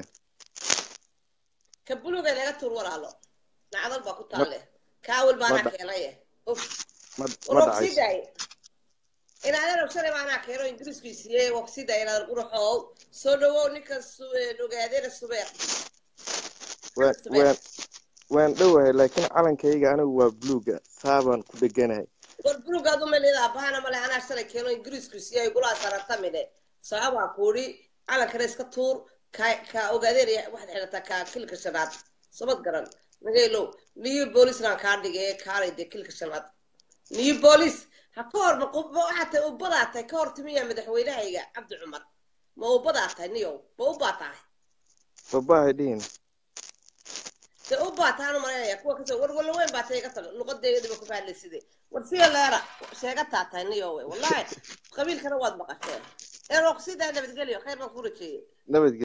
ka buluga inaga tuur walaalo nacdal baa ku ma taalle kaawil ma baanaa dha keenaye uf ma war ma waa kusii dhacayso daaye inaadan ogsanay baanaa keeno ingiriiskii siiyey waa kusii daaya inaadan quraxoow soo dhawow ninka ogaadeena subeer waan maxamed subeer waan waan dhowahay laakiin calankayga anigu waa buluuga saabaan ku dheganahay war bulugaad umalida bahana male anaa shalay keeno ingiriisku siiyay gulaa saratamine sababaa kuudhi calankana iska tuur ka ka ogaadeena waxaad xidhataa ka kilka shanaad sabad garan nagaylow new bolisnaan kaa dhigay kaalay dee kilka shanaad new bolis ha ka hor ma waxaa tahay ubbadaa tahay ka hor timiya madaxweynahayga cabdi cumar ma ubbadaa tahay niyow ma ubbaa tahay babahay dhihin dee ubbaa tahaan umalaynaya kuwa kasoo war walla weyn baa tahay iga tag luqadeediba ku fahlayside war siya leera sheegataa tahay niyow we wallahi qabiilkana waad maqasheen een waa kusii daa nabadgelyo khayr baan ku rajeeyey nabadge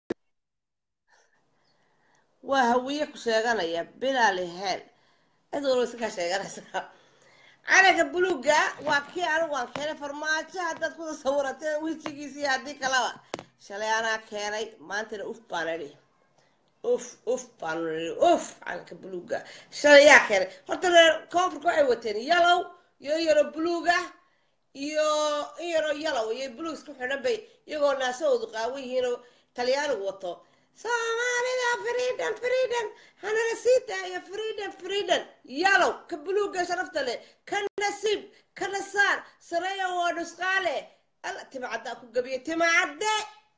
waa hawiye ku sheeganaya bilaali heen cid walba iska kaa sheeganaysaa calanka buluuga waa kii anigu aan keenay farmaajo haddaad kuda sawirateen wejigiisa iyo haddii kalaba shalay anaa keenay maantana uf baan idhi uf uf baan idhi uf calanka buluuga shalay yaa keenay horta reer koonfurka waxay wateen yalow iyo yaro buluuga iyo in yaroo yalow iyo buluug isku xidhan bay iyagoo naasahoodu qaawan yihiinoo talyaanigu wato soomaalida freedom freedom hanala sii daayo freedom freedom yalow ka buluuga sharafta leh ka nasiib ka nasaar sareeya waa dhusqaale alla timacaddaa ku gabiye timacadde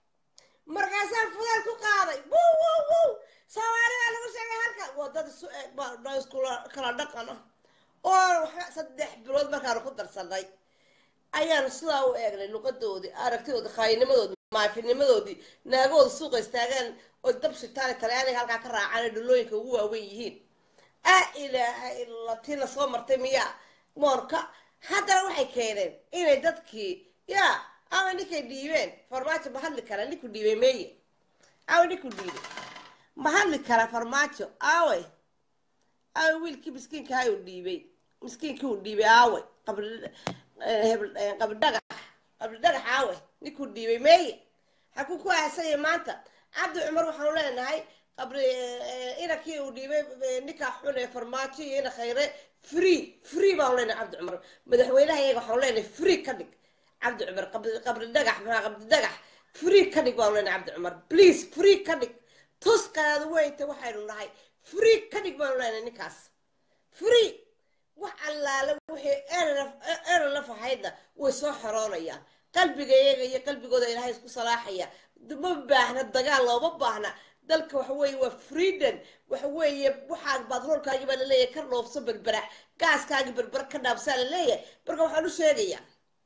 markaasaan fudaal ku qaaday wow wow wow soomaali baa lagu sheegay halka waa dad isu eg baa dha iskula kala dhaqan ah oo waxa saddex bilood markaanu ku darsanay ayaanu sidaa u eegnay luqadoodii aragtidoodii khaayinimadoodii maafinimadoodii naagahooda suuqa istaagaan oo dab shitaale talyaaniga halkaa ka raacaan ay dhulooyinka ugu waaweyn yihiin a ilaaha illa tii la soo martay miyaa moorka haddana waxay keeneen inay dadkii yaa awa ninkay dhiibeen farmaajo ma hadli kara ninku dhiibay meeye awa ninku dhiibay ma hadli kara farmaajo aaway aaway wiilkii miskiinka ahay uu dhiibay miskiinkii uu dhiibay aaway qabri hebel qabri dhagax qabri dhagax aaway ninkuu dhiibay meeye hakuu ku aasaya maanta cabdi cumar waxaanu leenahay qabri inankii uu dhiibay ninkaa xun ee farmaajo iyo ina khayre free free baanu leenahay cabdi cumar madaxweynaha iyaga waxaanu leenahay free ka dhig cabdi cumar qabri qabri dhagax maxaa qabri dhagax free ka dhig baanu leenahay cabdi cumar please free ka dhig tuskaada weynta waxaynu nahay free ka dhig baanu leenahay ninkaas free wax allaale wixii eralaf ahaydna way soo xoroonayaan qalbiga iyaga iyo qalbigooda ilaahay isku salaaxaya ma baahna dagaal looma baahna dalka waxa weeye waa freedom waxa weeye waxaa baadroolkaagi baa laleeyahay ka dhoofso berbera gaaskaagi berbera ka dhaabsaa laleeyahay marka waxaan u sheegayaa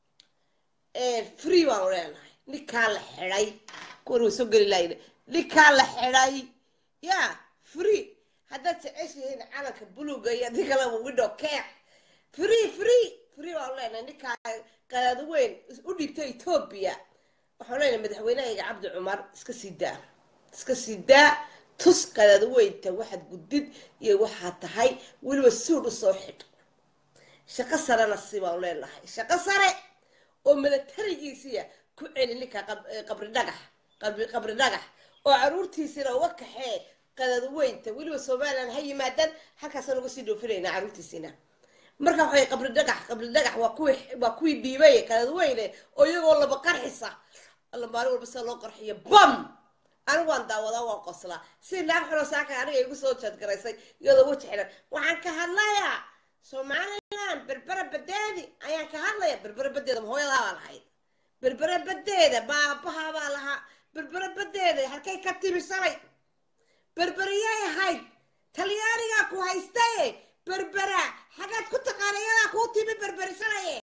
free baanu leenahay ninkaa la xidhay kuwan way soo geli lahayn ninkaa la xidhay ya free haddaad jeceshihiin calanka buluuga iyo adii kaleba window care free free free baanu leenahay ninkaa qadaad weyn u dhiibta etoobiya waxaan leenahay madaxweynahayga cabdi cumar iska sii daa iska sii daa tus qadaad weynta waxaad gudid iyo waxaad tahay weliba suud usoo xidh shaqo sarena si baanu leenahay shaqo sare oo milatarigiisiya ku celi ninka qabri dhagax qabri dhagax oo caruurtiisina uga kaxee qadad weynta weliba somalilan ha yimaadaan halkaasaan uga sii dhoofinayna caruurtiisina marka waxay qabri dhagax qabri dhagax waa kuwii waa kuwii dhiibay qadad weyne oo iyagoo laba qarxisa alla maalin walba sida loo qarxiyo bam anigu waan daawadaa waan qoslaa si naag xuno saaka aniga igu soo jeedgaraysay iyadoo weji xidhan waxaan ka hadlayaa somalilan berbera badeedi ayaan ka hadlaya berbera badeeda ma hooyadaa baa lahayd berbera badeeda baabahaa baa lahaa berbere badeeda halkay ka timi shalay berberiyay ahayd talyaanigaa ku haystaye berbera xagaad ku taqaana iyadaa kuu timi berberi shalaye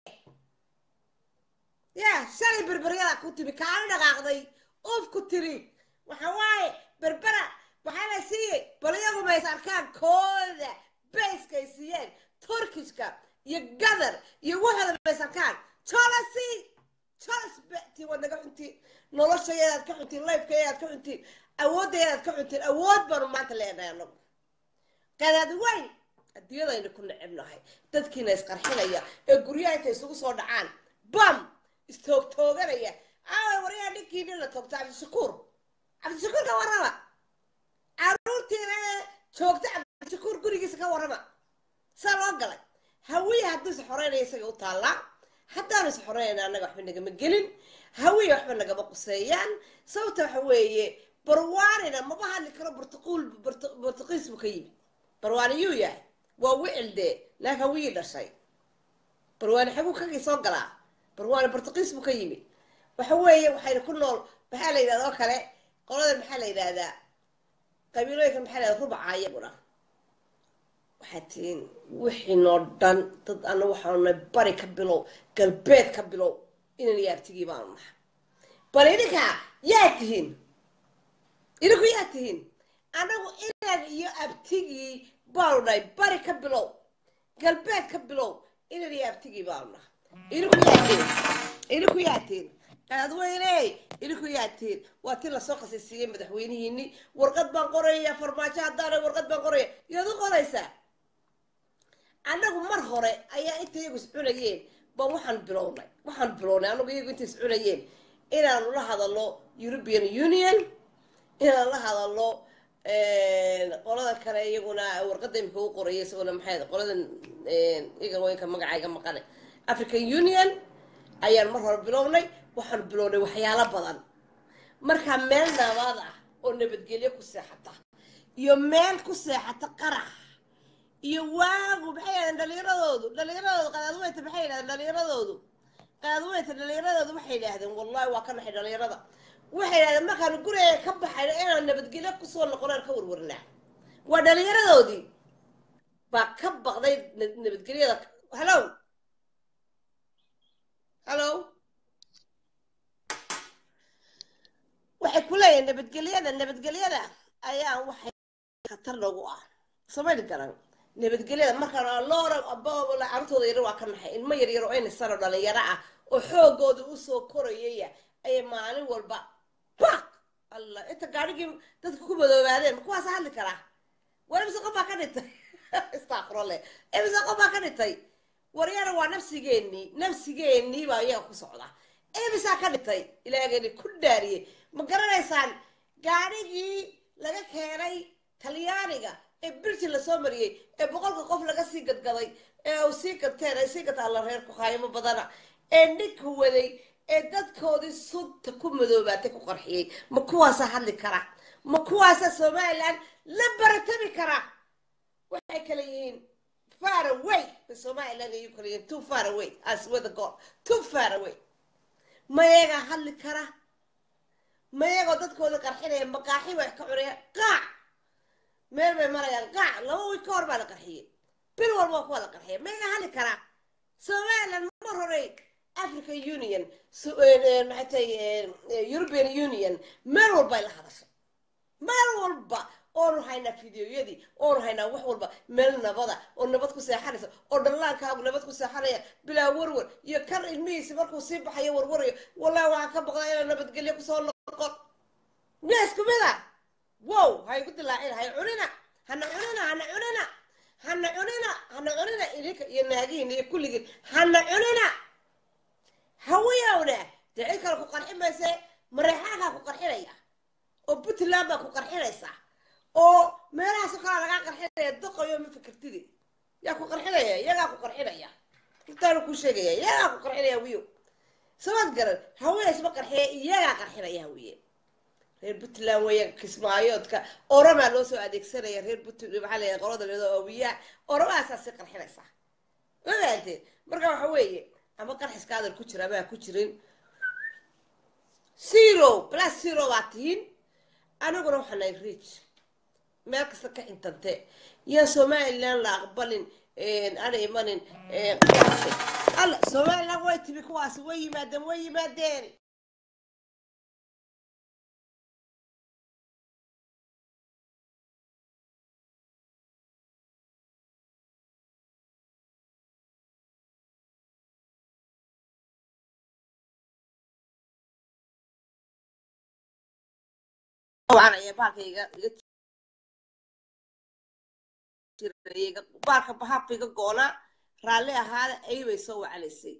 ya shalay berberyadaa kuu timi kaala dhaqaaqday uuf ku tiri waxa waaye berbera waxaa la siiyey bal iyagu mays arkaan kooda bayskay siiyeen turkishka iyo gadar iyo waxooda mays arkaan jolasi jolas bati waad naga cuntiin noloshayaadaad ka cuntiin lifekayaadaad ka cuntiin awooddayaadaad ka cuntiin awood baanu maanta leenahay anagu qadaad weyn adduunyadaynu ku necebnahay dadkiina isqarxinaya ee guryaha intay isugu soo dhacaan bam istoogtooganaya aawa waryaa ninkii nin la toogta cabdishakuur cabdishakuur ka warrama caruurtiina ee joogta cabdishakuur gurigiisa ka warrama saa loo galay hawiya hadduu is xoreynaya isaga u taallaa haddaanu is xoreynayna annaga waxba nagama gelin hawiya waxba nagama quseeyaan sababta waxa weeye barwaanina maba hadli karo burtuquul burtuqiis buu ka yimi barwaani yuu yahay waa wicil dee laakiin hawiyii dhashay barwaani xaguu kagii soo galaa barwaani burtuqiis buu ka yimi waxa weeye waxayna ku nool maxaa la yidhahda oo kale qoladan maxaa la yidhahdaa qabiilooyinkan maxaa la yidhahda rubaca iyaguna waxaad tihiin wixiinoo dhan dad ana waxaanu nahay bari ka bilow galbeed ka bilow inan iyo abtigii baanu nahay bal idinka yaa tihiin idinku yaa tihiin anagu inan iyo abtigii baanu nahay bari ka bilow galbeed ka bilow inan iyo abtigii baanu nahay idinku yaa tihiin idinku yaa tihiin qaadweyne idinku yaa tihiin waa ti lasoo qasisiiyey madaxweynihiini warqad baan qoraya farmaajo haddaana warqad baan qoraya yaad u qoraysaa annagu mar hore ayaa inta iyagu is cunayeen baan waxaan bilownay waxaan bilownay anagu iyagu inta is cunayeen inaanu la hadalno european union inaan la hadalno qolada kale iyaguna warqadda imika u qoraya isaguna maxay qoladan iyaga weynka magacayga maqane african union ayaan mar hore bilownay waxaan bilownay waxyaalo badan markaa meel nabad ah oo nabadgelyo ku seexata iyo meel ku seexata qarax iyo waagu maxay yidhahdeen dhalinyaradoodu dhalinyaradoodu qadaadweynta maxay yidhahdeen dhalinyaradoodu qadaadweynta dhalinyaradoodu waxay yidhaahdeen wallahi waa ka naxay dhalinyarada waxay yidhahdeen markaanu guriga ka baxayno inaan nabadgelyo kusoo noqonaan ka warwarnaa waa dhalinyaradoodii baa ka baqday nabadgelyada hallow hallow waxay ku leeyihin nabadgelyada nabadgelyada ayaa waxay khatar nagu ah samayni garan nabadgelyada markaan loora carruurtooda yar waa ka naxay ilmo yaryar oo ayna sano dhalinyaro ah oo xoogooda usoo korayaya ayay maalin walba bak allah inta gaadhigii dadka ku madoobaadeen ma kuwaasa hadli karaa war imise qof baa ka dhintay istakfurole imise qof baa ka dhintay waryana waa nafsigeenii nafsigeenii baa iyaga ku socda imisaa ka dhintay ilaahgeeni ku dhaariyey ma garanaysaan gaadhigii laga keenay talyaaniga ee birjin lasoo mariyey ee boqolka qof laga sii gadgaday ee uu sii gadteen ay sii gadtaan la reer kuhaayimo badana ee ninka waday ee dadkoodii sunta ku madoobaatay ku qarxiyey ma kuwaasaa hadli kara ma kuwaasaa somalilan la baratami kara waxay kala yihiin far away somalilan ayuu kala yihiin too far away as with the god too far away ma yagaa hadli kara ma yagoo dadkoodii qarxinaya maqaaxi wax ka cunaya qaac meel bay marayaan qaac laba wiil ka hor baa la qarxiyey bil walba kuwa la qarxiya ma yagaa hadli karaa somalilan mar horey african union maxay tahay european union meel walbay la hadashay meel walba oonu haynaa fideoyadii oonu haynaa wax walba meel nabada oo nabad ku seexanaysa oo dhallaankaagu nabad ku seexanaya bilaa warwar iyo kan ilmihiisi markuu sii baxayo warwarayo wallahi waxaan ka baqdaa inaan nabadgelyo kusoo noqon neesku mida wow hay ku dilaacin hay cunina hana cunina hana cunina hana cunina hana cunina idinka iyo naagihiina iyo kulligiin hana cunina hawiyowna dee cid kale ku qarxi mayse mareexaankaa ku qarxinaya oo puntland baa ku qarxinaysa oo meelahaasoo kalaa lagaa qarxinaya doqayo ma fikirtidi yaa ku qarxinaya iyagaa ku qarxinaya runtaanu kuu sheegaya iyagaa ku qarxinaya wiyo sabad garan hawiye isma qarxiya iyagaa qarxinaya hawiye reer puntland weya kismaayoodka oramaa loo soo adeegsanaya reer puntland maxaa leeyahay qolada leedo awiyaa oramahaasaa sii qarxinaysa ma fahanteen marka waxa weeye ama qarxiska adal ku jira ama ha ku jirin zero plus zero baa tihiin aniguna waxaa nahay rich meel kasta ka xintante yaan somaliland la aqbalin ana imanin qiyaasay alla somaliland way timi kuwaasi way yimaadeen way yimaadeen طبعا يا بالك iga baalka bahabka iga goona raalli ahaada ay bay soo wacalaysay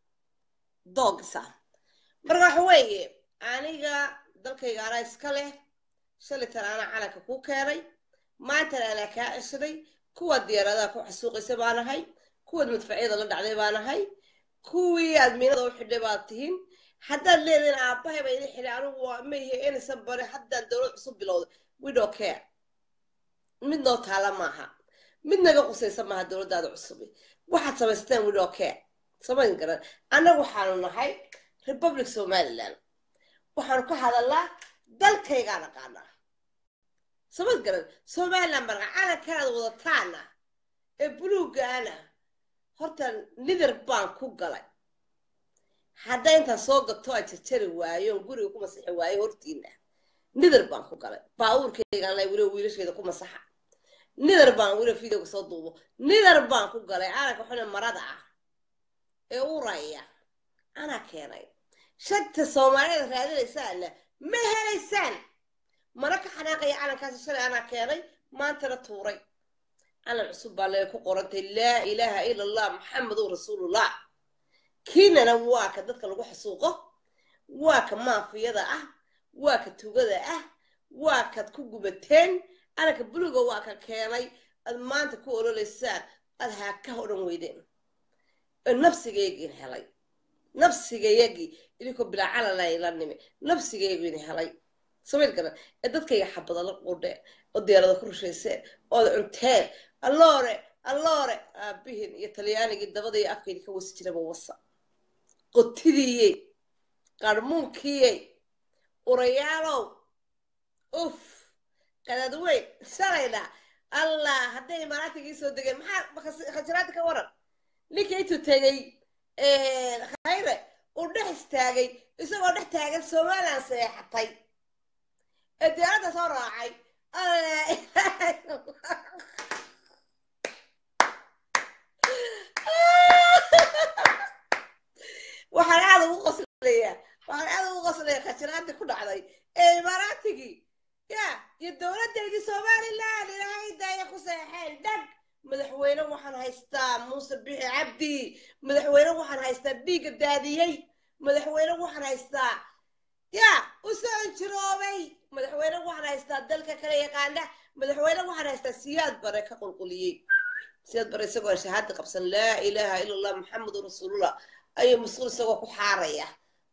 doogisa marka waxa weeye aniga dalkayga anaa iska leh shalitan anaa calanka kuu keenay maantana anaa kaa ceshaday kuwa diyaaradaha ku xasuuqaysa baa nahay kuwaad madfacyada la dhacday baa nahay kuwii aad miinada u xidhay baad tihiin haddaad leedihin aabbahay baa idin xidhay anigu waa maihe inaysan bare haddaan dowlad cusub bilowda widow care mid noo taala maaha mid naga qusaysa maaha dowladdaada cusubi waxaad samaysateen widow care samayn garan annagu waxaanu nahay republic somaliland waxaanu ka hadalnaa dalkaygaa naqaanaa samad garan somaliland baa naqa calankanaad wadataana ee buluugaana horta nidar baan ku galay hadday intaan soo gato aan jarjari waayo on guriga ku masixi waayo hortiina nidar baan ku galay baabuurkaygaan lay weliba wiilasheeda ku masaxa nidar baan weliba videoga soo duubo nidar baan ku galay calanka xune marada ah ee uraya anaa keenay shagta soomaaliyada raadinaysaana ma helaysaan mana ka xanaaqaya calankaasi shalay anaa keenay maantana tuuray calan cusub baa lee ku qorantay laa ilaaha ila allah maxamedun rasuulullah kiinana waa ka dadka lagu xasuuqo waa ka maafiyada ah waa ka tugada ah waa kaad ku gubateen calanka buluga waa ka keenay aad maanta ku ololaysaan aad haakaha odhan weydeen nafsigaygin helay nafsigayagii idinkoo bilaa calanay la nimi nafsigaygin helay samayd garan ee dadkayga xabada la qudheen oo diyaarada ku rushayseen ood cunteen alloore alloore aabihin iyo talyaanigii dabada iyo afkaydi ka wasi jiraba wasa qotidiiyey qarmuunkiiyey urayaalow uf qadaad weyn shalayna allah hadday imaaraatigii soo degeen maxaa khajaraada ka waran ninkii intuu tegey khayre uu dhex istaagay isagoo dhex taagan somaliland seexatay ee diyaaradda soo raacay waxaan aada ugu qoslayaa waxaan aada ugu qoslayaa khajaraadii ku dhacday ee imaaraatigii ya iyo dowladdeydii somaliland ilaahay daaya ku seexeen dhag madaxweyne waxaan haystaa muuse bixi cabdi madaxweyne waxaan haystaa dhiigga daadiyey madaxweyne waxaan haystaa ya u soo injiroobay madaxweyne waxaan haystaa dalka kala yaqaana madaxweyne waxaan haystaa siyaad bare ka qulquliyey siyaad bare isagoo shahaada qabsan laa ilaaha ila allah maxamedun rasuulullah ayuu mas-uul isagoo ku xaaraya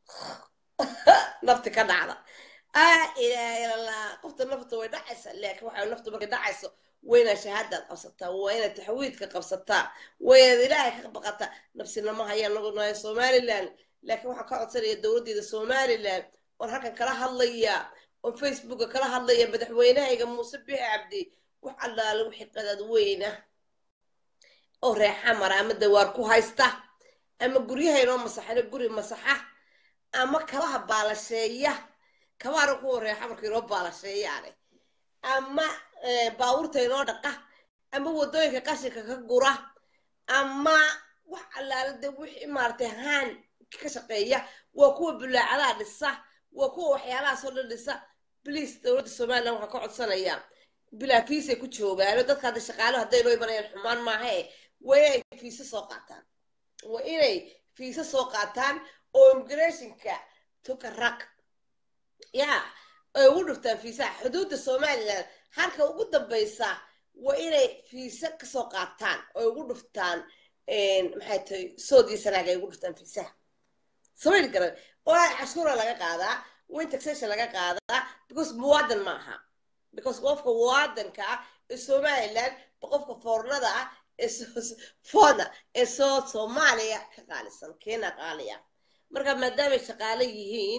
nafti ka dhacda ah ilaaha ila allah qofta nafta way dhacaysa laakiin waxay naftu markay dhacayso wayna shahaadaad qabsataa waa inaad taxwiidka qabsataa waa inaad ilaahay ka baqataa nafsinama hayaan nagu nahay somaliland laakiin waxaan ka codsanaya dowladdeeda somaliland oon halkan kala hadlaya oon facebooka kala hadlaya madaxweynahayga muuse bixi cabdi wax allaale wixii qadaad weyna oo reexa mara ama dawaar ku haysta ama guryaha inoo masaxino guri masaxa ama kabaha baalasheeya kabaana kuwa reexa marka inoo baalasheeyaane ama baabuurta inoo dhaqa ama waddooyinka qashinka ka gura ama wax allaale de wixii maaragtay haan ka shaqeeya waa kuwa bulaacadaha dhisa waa kuwa waxyaalahaasoo dhan dhisa bliis dowladda somaliland waxaan ka codsanayaa bilaa fiisay ku joogaano dadka hadda shaqaalo hadday noo imanayaan xumaan maahae waa inay fiisa soo qaataan waa inay fiisa soo qaataan oo immigrationka tuka raq ya ay ugu dhuftaan fiisaha xuduudda somaliland halka ugu dambaysa waa inay fiisa kasoo qaataan oo ugu dhuftaan maxay tahay soodii sanaaga ay ugu dhuftaan fiisaha samayl garan oo cashuura laga qaadaa wain taxation laga qaadaa because muwaadan ma aha because qofka muwaadanka ah ee somaliland ba qofka foornada ah ee foona ee soo soomaaliya ka qaalisan keena qaaliya marka maadaamay shaqaale yihiin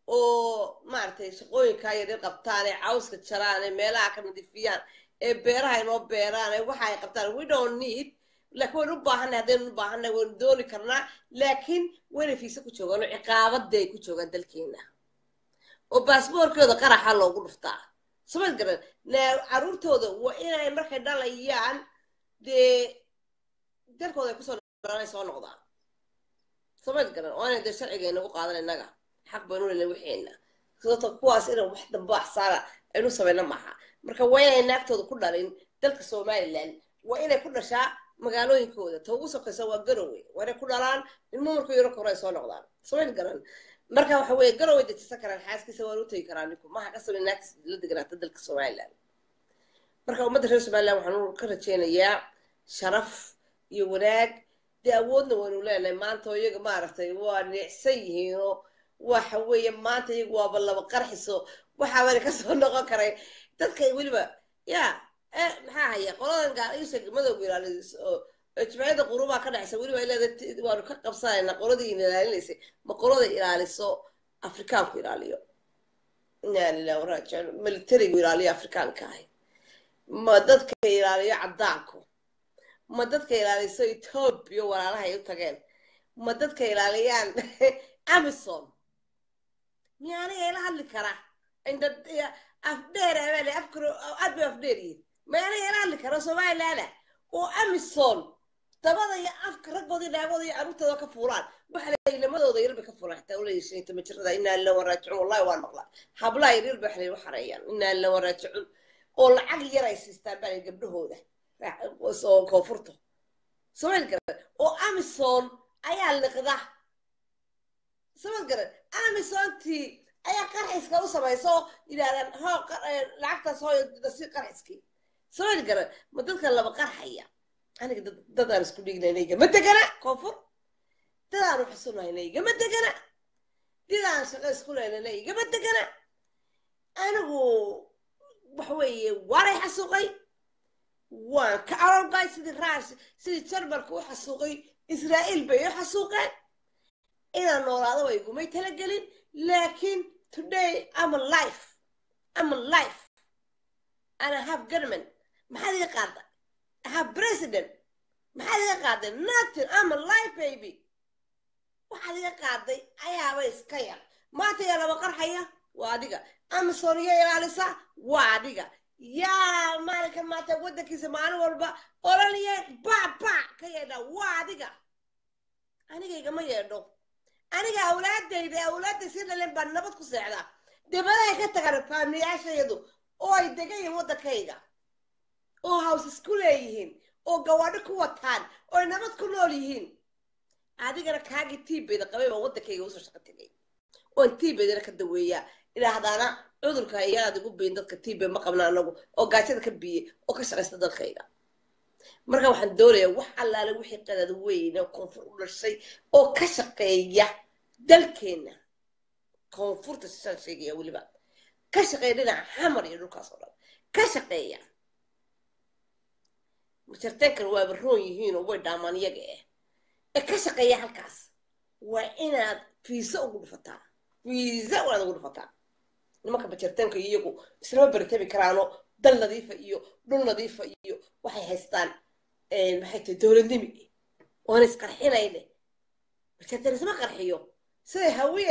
oo maaragtay shaqooyinkaa yaryar qabtaan ee cawska jaraan ee meelaha ka nadiifiyaan ee beeraha inoo beeraan ee waxa ay qabtaan we don't need laakiin waynu u baahanay haddaynu u baahanay waynu dooni karnaa laakiin wayna fiisa ku joogaan oo ciqaabadda ay ku joogaan dalkeena oo baasboorkooda qaraxa loogu dhuftaa samad garan caruurtooda waa inay markay dhalayaan dee dalkooda ay kusoo dhalanay soo noqdaan samad garan oo inay dee sharciga inagu qaadan innaga xaq baynu lena waxeena sababto kuwaas inay wax dambe axsaana aynu samayna maaha marka waa inay naagtooda ku dhalin dalka somaliland waa inay ku dhashaa magaalooyinkooda ta ugu sokaysa waa garowe waa inay ku dhalaan ilmo markuu yaro kore ay soo noqdaan samayn garan marka waxa weeye garowe dejisan karaan xaaskiisa waan u tegi karaa ninku maha ka samay naagtiis la deganaata dalka somaliland marka ummadda reer somaliland waxaan ka rajaynayaa sharaf iyo wanaag dee awoodna waynu leenahay maanta oo iyaga maaragtay waa neecsan yihiinoo waxa weeye maanta iyagu waaba laba qarxiso waxaabana kasoo noqon karay dadka weliba ya maxaa haya qoladan gaaiisa madowga ilaaliso oo jimciyada qurubaa ka dhexaysa weliba ileeda waanu ka qabsanaynaa qoladii ilaalinaysay ma qolada ilaaliso afrikaanku ilaaliyo inaa lilah waraajiun militarigu ilaaliyo afrikaanka ahay ma dadka ilaaliyo caddaanku ma dadka ilaaliso etoobiya walaalaha ay u tageen ma dadka ilaaliyaan amison miya aniga ila hadli kara inda afdheer abaale afkaro aad bay afdheer yihiin ma aniga ila hadli kara somalilaana oo amison dabada iyo afka raggooda iyo dhaagooda iyo carruurtooda ka fuulaan waxa la ilamadooda yar bay ka fuulaan xitaa ula yeeshay inta majirada inaa lilan waraajicuun wallahi waan maqlaa hablaha yar yar bay xalay u xareeyaan inaa lilan waraajicuun oo lacag yar ay siistaan baa gabdhahooda oo koonfurta somaali garan oo amison ayaa liqda samad garan amisontii ayaa qarxiska u samaysa oo yidhahdaan hoo lacagtaas hooyo si qarxiskii somaali garan ma dadka laba qarxaya aniga dadaan isku dhignayna igama degana koonfur dadaanu xusunayna igama degana didaan shaqo isku leynayna igama degana anigu waxa weeye waanay xasuuqay waan ka arorgay sidii raash sidii jarmalka u xasuuqay israa'iil bay u xasuuqeen inaan noolaado way igumay talagelin laakiin today am a life am a life and I have government maxaad iga qaada I have president maxaad iga qaaday nothing am a life baby waxaad iga qaaday ayaaba iska yar maanta yaa laba qarxaya waa adiga amazon iyo ilaalisa waa adiga yaa maalinkan maanta waddankiisa maalin walba ololiya bac bac ka yeedha waa adiga aniga igama yeedho aniga awlaadayda awlaadday si dhalen baa nabad ku seexdaa dibadahay ka tagaan faamiyaashayadu oo ay degan yihiin waddankayga oo hows isku leeyihiin oo gawaadho ku wataan oo ay nabad ku nool yihiin adigana kaagii tiibeyda qabay baa waddankayga usoo shaqo tegay oon tiibeydana ka daweeyaa idhaahdaana cudurka iyaad igu biin dadka tiibe ma qabna anagu oo gaajada ka biye oo ka shaqaysta dalkayga marka waxaan doonayaa wax allaale wixii qadad weyne koonfur u dhashay oo ka shaqeeya dalkeenna koonfurta sisaan sheegaya weliba ka shaqeeya dhinaca xamar iyo dhulkaas oo dhan ka shaqeeya majarteenkan waaba roon yihiinoo way dhaamaan iyaga eh ee ka shaqeeya halkaas waa inaad fiisa ugu dhufataa fiisa waad ugu dhufataa nimanka majarteenka iyagu islama baritabi karaano dal nadiifa iyo dhul nadiifa iyo waxay haystaan maxay tahay dowladnimi waana isqarxinayne majarteen isma qarxiyo siday hawiye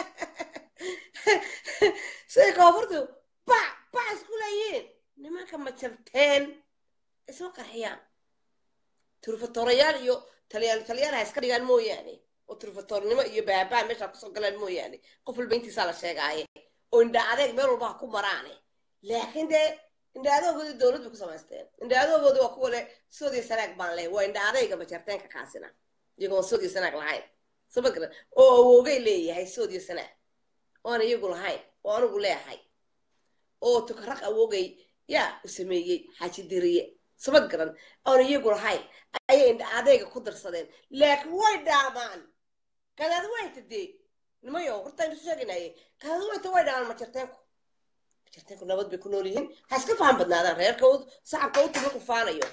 siday koonfurtu bac bac isku leeyihiin nimanka majarteen isma qarxiyaan turfatorayaal iyo talyaano talyaana ha iska dhigaan mooyaane oo turfatornimo iyo baabaa meesha kusoo galaan mooyaane qof walba intiisaa la sheegaaye oo indha adeeg meel walba ha ku maraane laakiin dee indha adoogoodii dowlad bay ku samaysteen indha adoogoodii waa kuwa le soodiya sanaag baan leh waa indha adeyga majarteenka kaasina iyagoon soodiya sanaag lahayn sabagara oo awoogay leeyahay soodiya sanaag oan iyagu lahayn oo anigu leeyahay oo tukaraq awoogay yaa u sameeyey xaaji diriye sabad garan oon iyagu lahayn ayay indha adeyga ku darsadeen laakiin way dhaamaan kadaad wayta dee nimayo horta aynu sheeganaye kadaad wayta way dhaamaan majarteenku majarteenku nabad bay ku nool yihiin ha iska faham badnaadaan reerka sacabka u tuma ku faanayo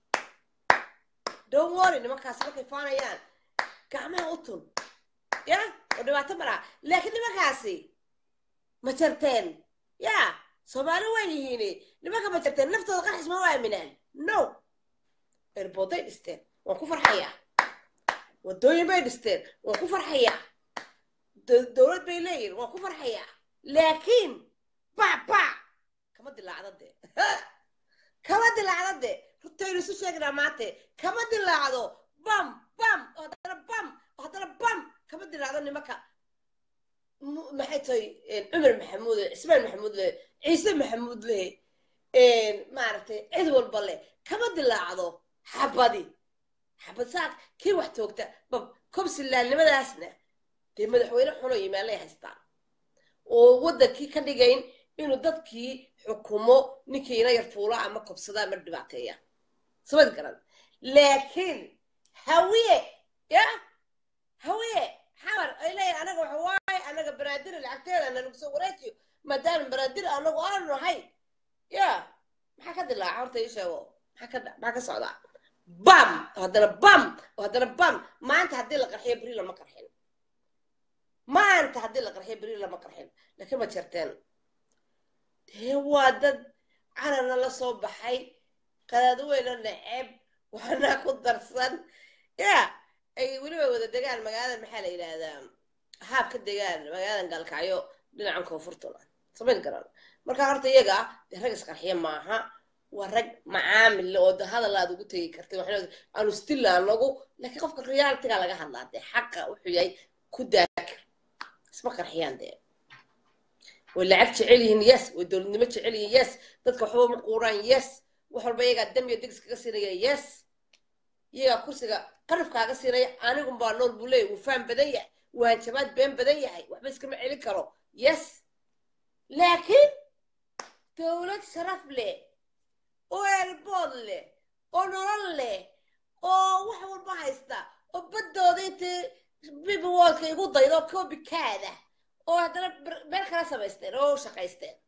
don't worry nimankaasi markay faanayaan gacmaha u tun ya oo dhibaato malaa laakiin nimankaasi ma jarteen ya soomaali waa yihiin nimanka ma jarteen naftooda qarxis ma u aaminaan no erbooday dhisteen waan ku farxayaa wadooyin bay dhisteen waan ku farxayaa do- dowlad bay leeyihin waan ku farxayaa laakiin bac bac kama dilaacda dee kama dilaacda dee rutaynu isu sheegnaa maante kama dilaacdo bam bam oo haddana bam oo haddana bam kama dilaacdo nimanka mu- maxay tahay cumar maxamuud leh cismaan maxamuud leh ciise maxamuud leh maaragtay cid walba leh kama dilaacdo xabadi xabad saak kii wax toogta bab kobsilaannimadaasna dee madaxweyne xuno yimaanlay haystaan oo waddankii ka dhigayn inuu dadkii xukumo ninkiina yar fuula ama kobsada ama dhibaateeya samad garan laakiin hawiye ya hawiye xamar ay leeyihin anaga waxa waaye anaga banaadiri lacagteeda nalagu soo wareejiyo maadaama banaadiri anagu aanu nahay ya maxaa ka dilaaca horta ii sheego maxaa ka maxaa ka socdaa bam oo haddana bam oo haddana bam maanta haddii la qarxiyo beri lama qarxin maanta haddii la qarxiyo beri lama qarxin laakiin ma jirteen dee waa dad canana la soo baxay qadaadweyna neceb waxna ku darsan ya ay weliba wada degaan magaalada maxaa la yidhaahdaa haab ka degaan magaaladan gaalkacyo dhinacan koonfurtuna samayn garan marka horta iyaga dee rag isqarxiya maaha waa rag macaamil leh oo de hadal aad ugu tegi kartay waxna aanu stilla anagu laakiin qofka realitiga laga hadlaa dee xaqa wuxuu yahay ku daakir isma qarxiyaan dee way lacag jecel yihiin yes way dowladnimo jecel yihiin yes dadka waxba ma quuraan yes wax walba iyagaa dam iyo digis kaga siinaya yes iyagaa kursiga qarif kaaga siinaya anigun baa nool buu leeyahy wuu faham badan yahay wuu hanjabaad been badan yahay waxba iskama celin karo yes laakiin dowlad sharaf leh oo eelbood leh oo nolol leh oo wax walba haysta oo baddooda intay bibiwoolka igu daydo koobikaada oo haddana meel kala samaysteen oo u shaqaysteen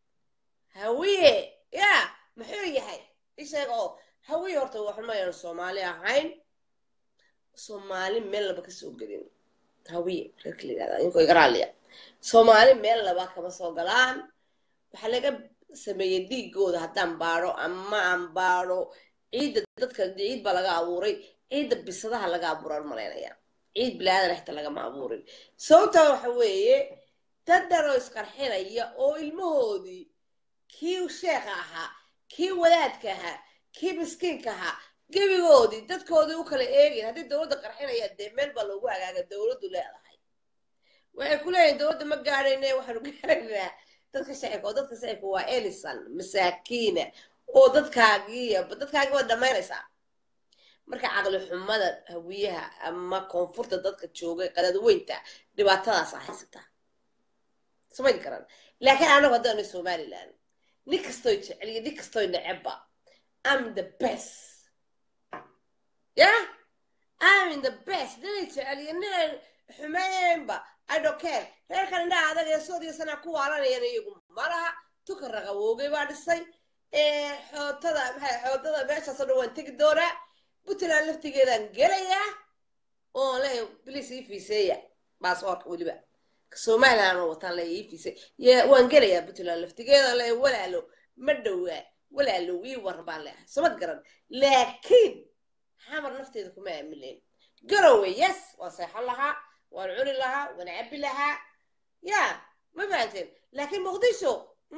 hawiye ya muxuu yahay isheeg oo hawiye horta waxmayaan soomaali ahayn soomaali meel laba ka soo gelin hawiye reerka la yidhahda inkoo iga raalliya soomaali meel laba kama soo galaan waxaa laga sameeyey dhiigooda haddaan baadho ama aan baadho ciidda dadka ciid baa laga abuuray ciidda bisadaha laga abuuraan malaynaya ciid bilaadan xita lagama abuurin sababtaa waxa weeye dad dhanoo isqarxinaya oo ilmahoodii kii sheekha ahaa kii wadaadka ahaa kii miskiinka ahaa gebigoodii dadkoodii u kala eegayn haddii dowladda qarxinaya dee meel baa loogu hagaaga dowladdu leedahay waxay ku leeyihin dowladda ma gaadhayne waxaanu gaadhaynaa dadka shacibka oo dadka shacibka waa elisan masaakiina oo dadkaagii dadkaagii waad dhammaynaysaa marka caqli xumada hawiyaha ama koonfurta dadka joogay qadadweynta dhibaatadaasa haysataa samayn karan laakiin anagu haddaanu somaliland nin kastoy jeceliyo nin kastoy necebba am the best ya am in the best ninay jeceliyo ninay xumeeyeynba i don't care reerkan indhaha adag ee soodiyo sanaa ku waalanayana iyagu malaha tuka raqawoogay baa dhisay xootada maxay xoodada meeshaasoo dhan waan tegi doonaa puntland laftigeedaan gelayaa oo leeya bilis ii fiiseeya baasaboorka weliba somaliland oo wataan leeya ii fiisey waan gelayaa puntland laftigeeda leeya walaalo ma dhowaa walaalo ii waran baan leeyahay samad garan laakiin xamar nafteeda kuma aamileen garowe yes waan seexan lahaa waan cuni lahaa waan cabbi lahaa ya ma fahanteen laakiin muqdisho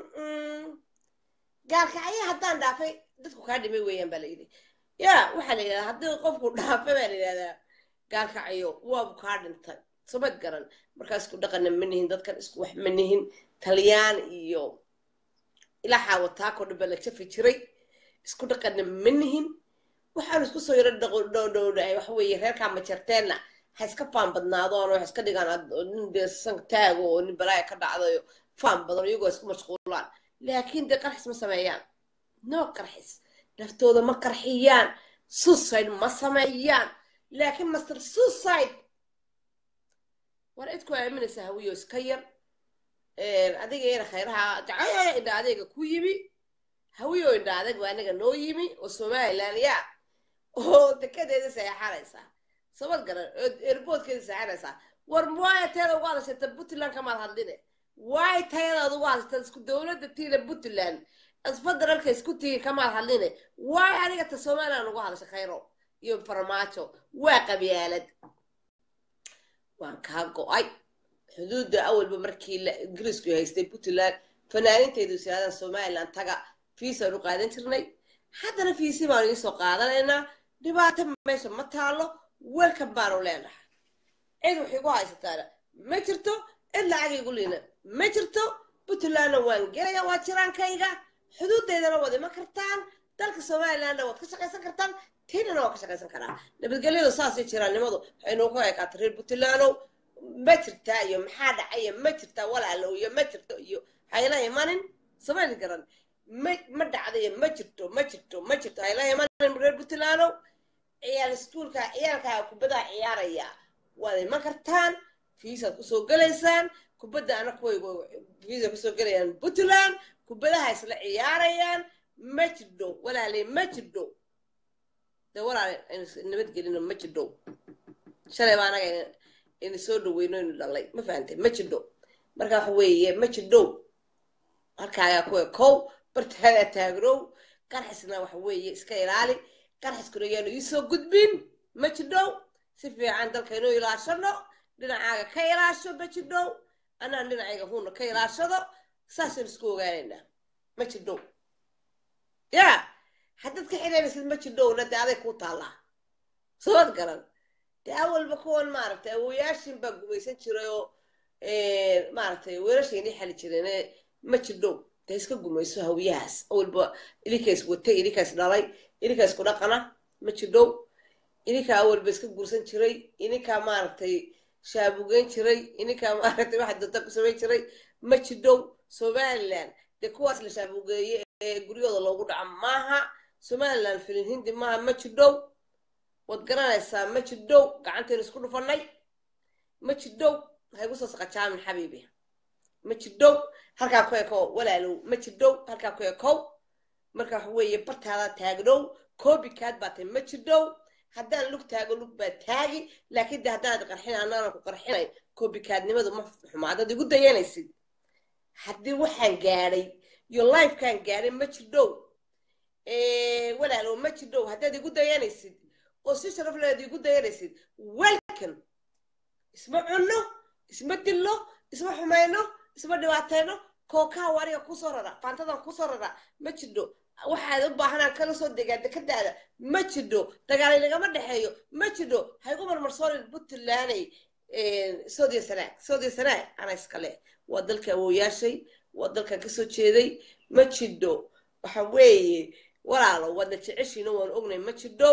gaalkacyo haddaan dhaafay dadku kaa dhimay weeyaan baa la yidhi ya waxaa la yidhahdaa haddii qofku dhaafay baa la yidhahdaa gaalkacyo waabu kaa dhintay samad garan markaa isku dhaqana ma nihin dadkan isku wax ma nihin talyaan iyo ilaa xaawataako dhan baa la jafi jiray isku dhaqana ma nihin waxaan isku soo yaro dhowdhowdhahay waxa weeye reerkaa majarteenna ha iska faan badnaadoon oo ha iska dhigaan nin dee san taago oo nin balaaya ka dhacdayo faan badan iyagoo isku mashquulaan laakiin dee qarxis ma sameeyaan no qarxis naftooda ma qarxiyaan suicide ma sameeyaan laakiin master suicide war cid ku aaminaysa hawiyo iska yar adiga ina khayraha dacaya indha adeega ku yimi hawiyo indha adeeg baa anaga noo yimi oo somaliland ya oo dekedeeda seexanaysaa sabad garan oo erboodkeeda seexanaysaa war muwaaya teeda ugu hadashata puntland kamaad hadline waay tayadaad ugu haystaan isku dowladda tiila puntland federaalka isku tigi kamaad hadline waay aniga ta somaliland ugu hadasha khayro iyo farmaajo waa qabyaalad waan kaa go-ay xuduudda awalba markii ingiriisku haystay puntland fanaaninteedu siyaadada somaliland taga fiisaan u qaadan jirnay haddana fiisi baanu iisoo qaadanaynaa dhibaato meesha ma taalo welkan baanu leenahay cid wax igu haysataana ma jirto cid lacag igu liina ma jirto puntlandna waan gelaya waa jiraankayga xuduudeydana waad iman kartaan dalka somalilandna waad ka shaqaysan kartaan tiinana waa ka shaqaysan karaa nabadgelyadu saasay jiraannimadu waxaynu ku ekaata reer puntlandow ma jirtaa iyo maxaa dhacaya ma jirtaa walaalow iyo ma jirto iyo hayla imanin samayn garan ma ma dhacdayo ma jirto ma jirto ma jirto hayla imanin reer puntlandow ciyaal iskuulka ciyaalkaa kubadaha ciyaaraya waad iman kartaan fiisaad kusoo gelaysaan kubadda ana kuwaygu fiisa kusoo gelayaan puntland kubadaha isla ciyaarayaan ma jidho walaale ma jidho de walaale aynu nabadgelino ma jidho shalay baa anaga aynu soo dhaweyno aynu dhalay ma fahantay ma jidho marka waxa weeye ma jidho halkaagaa kuwa kow bartaadaa taagnow qarxisna waxa weeye iska ilaali qarxiskuna yaanu iisoo gudbin ma jidhow si fiican dalka inuu ilaashano dhinacaaga ka ilaasho ma jidhow anaan dhinacayga huuna ka ilaashado saasaynu isku ogaanaynaa ma jidhow ya haddaad ka xidhaynaysid ma jidhowna dee aday kuu taallaa soomad garan dee awalba kuwan maaragtay awoyaashin baa gumaysan jiray oo maaragtay weelashaynii xali jireen ma jidhow dee iska gumayso hawiyahaas awalba ilinkaas watay ilinkaas dhalay ilinkaas ku dhaqana ma jidhow ininkaa awalba iska guursan jiray ininkaa maaragtay shaabugeyn jiray ininkaa maaragtay waxa danta ku samayn jiray ma jidhow somaliland dee kuwaas la shaabugeeye ee guryahooda loogu dhaco maaha somaliland filin hindi maaha ma jidhow waad garanaysaa ma jidhow gacantaynu isku dhufanay ma jidhow waxay kusoo saqajaamin xabiibi ma jidhow halkaa ku ekow walaalow ma jidhow halkaa ku ekow marka waxa weeye bartaada taagdhow koobikaad baa tahay ma jidhow haddaan lug taago lug baa taagi laakiin de haddaanad qarxin anaanan ku qarxinayn koobikaadnimadu ma xumo haddaad igu dayanaysid haddii waxaan gaadhay iyo lifekaan gaadhay ma jidhow walaalow ma jidhow haddaad igu dayanaysid oo si sharaf leed igu dayanaysid welcome isma cunno isma dillo isma xumayno isma dhibaatayno kookaa wariga kusoo rara faantadan kusoo rara ma jidho waxaad u baahanaan kala soo degaa dekadaada ma jidho dagaal inagama dhexeeyo ma jidho haygu marmarsoonin puntlanday soodiya sanaag soodiya sanaag ana iskale waa dalka awooyaashay waa dalkan kasoo jeeday ma jidho waxa weeye walaalo waadna jeceshiina waan ognay ma jidho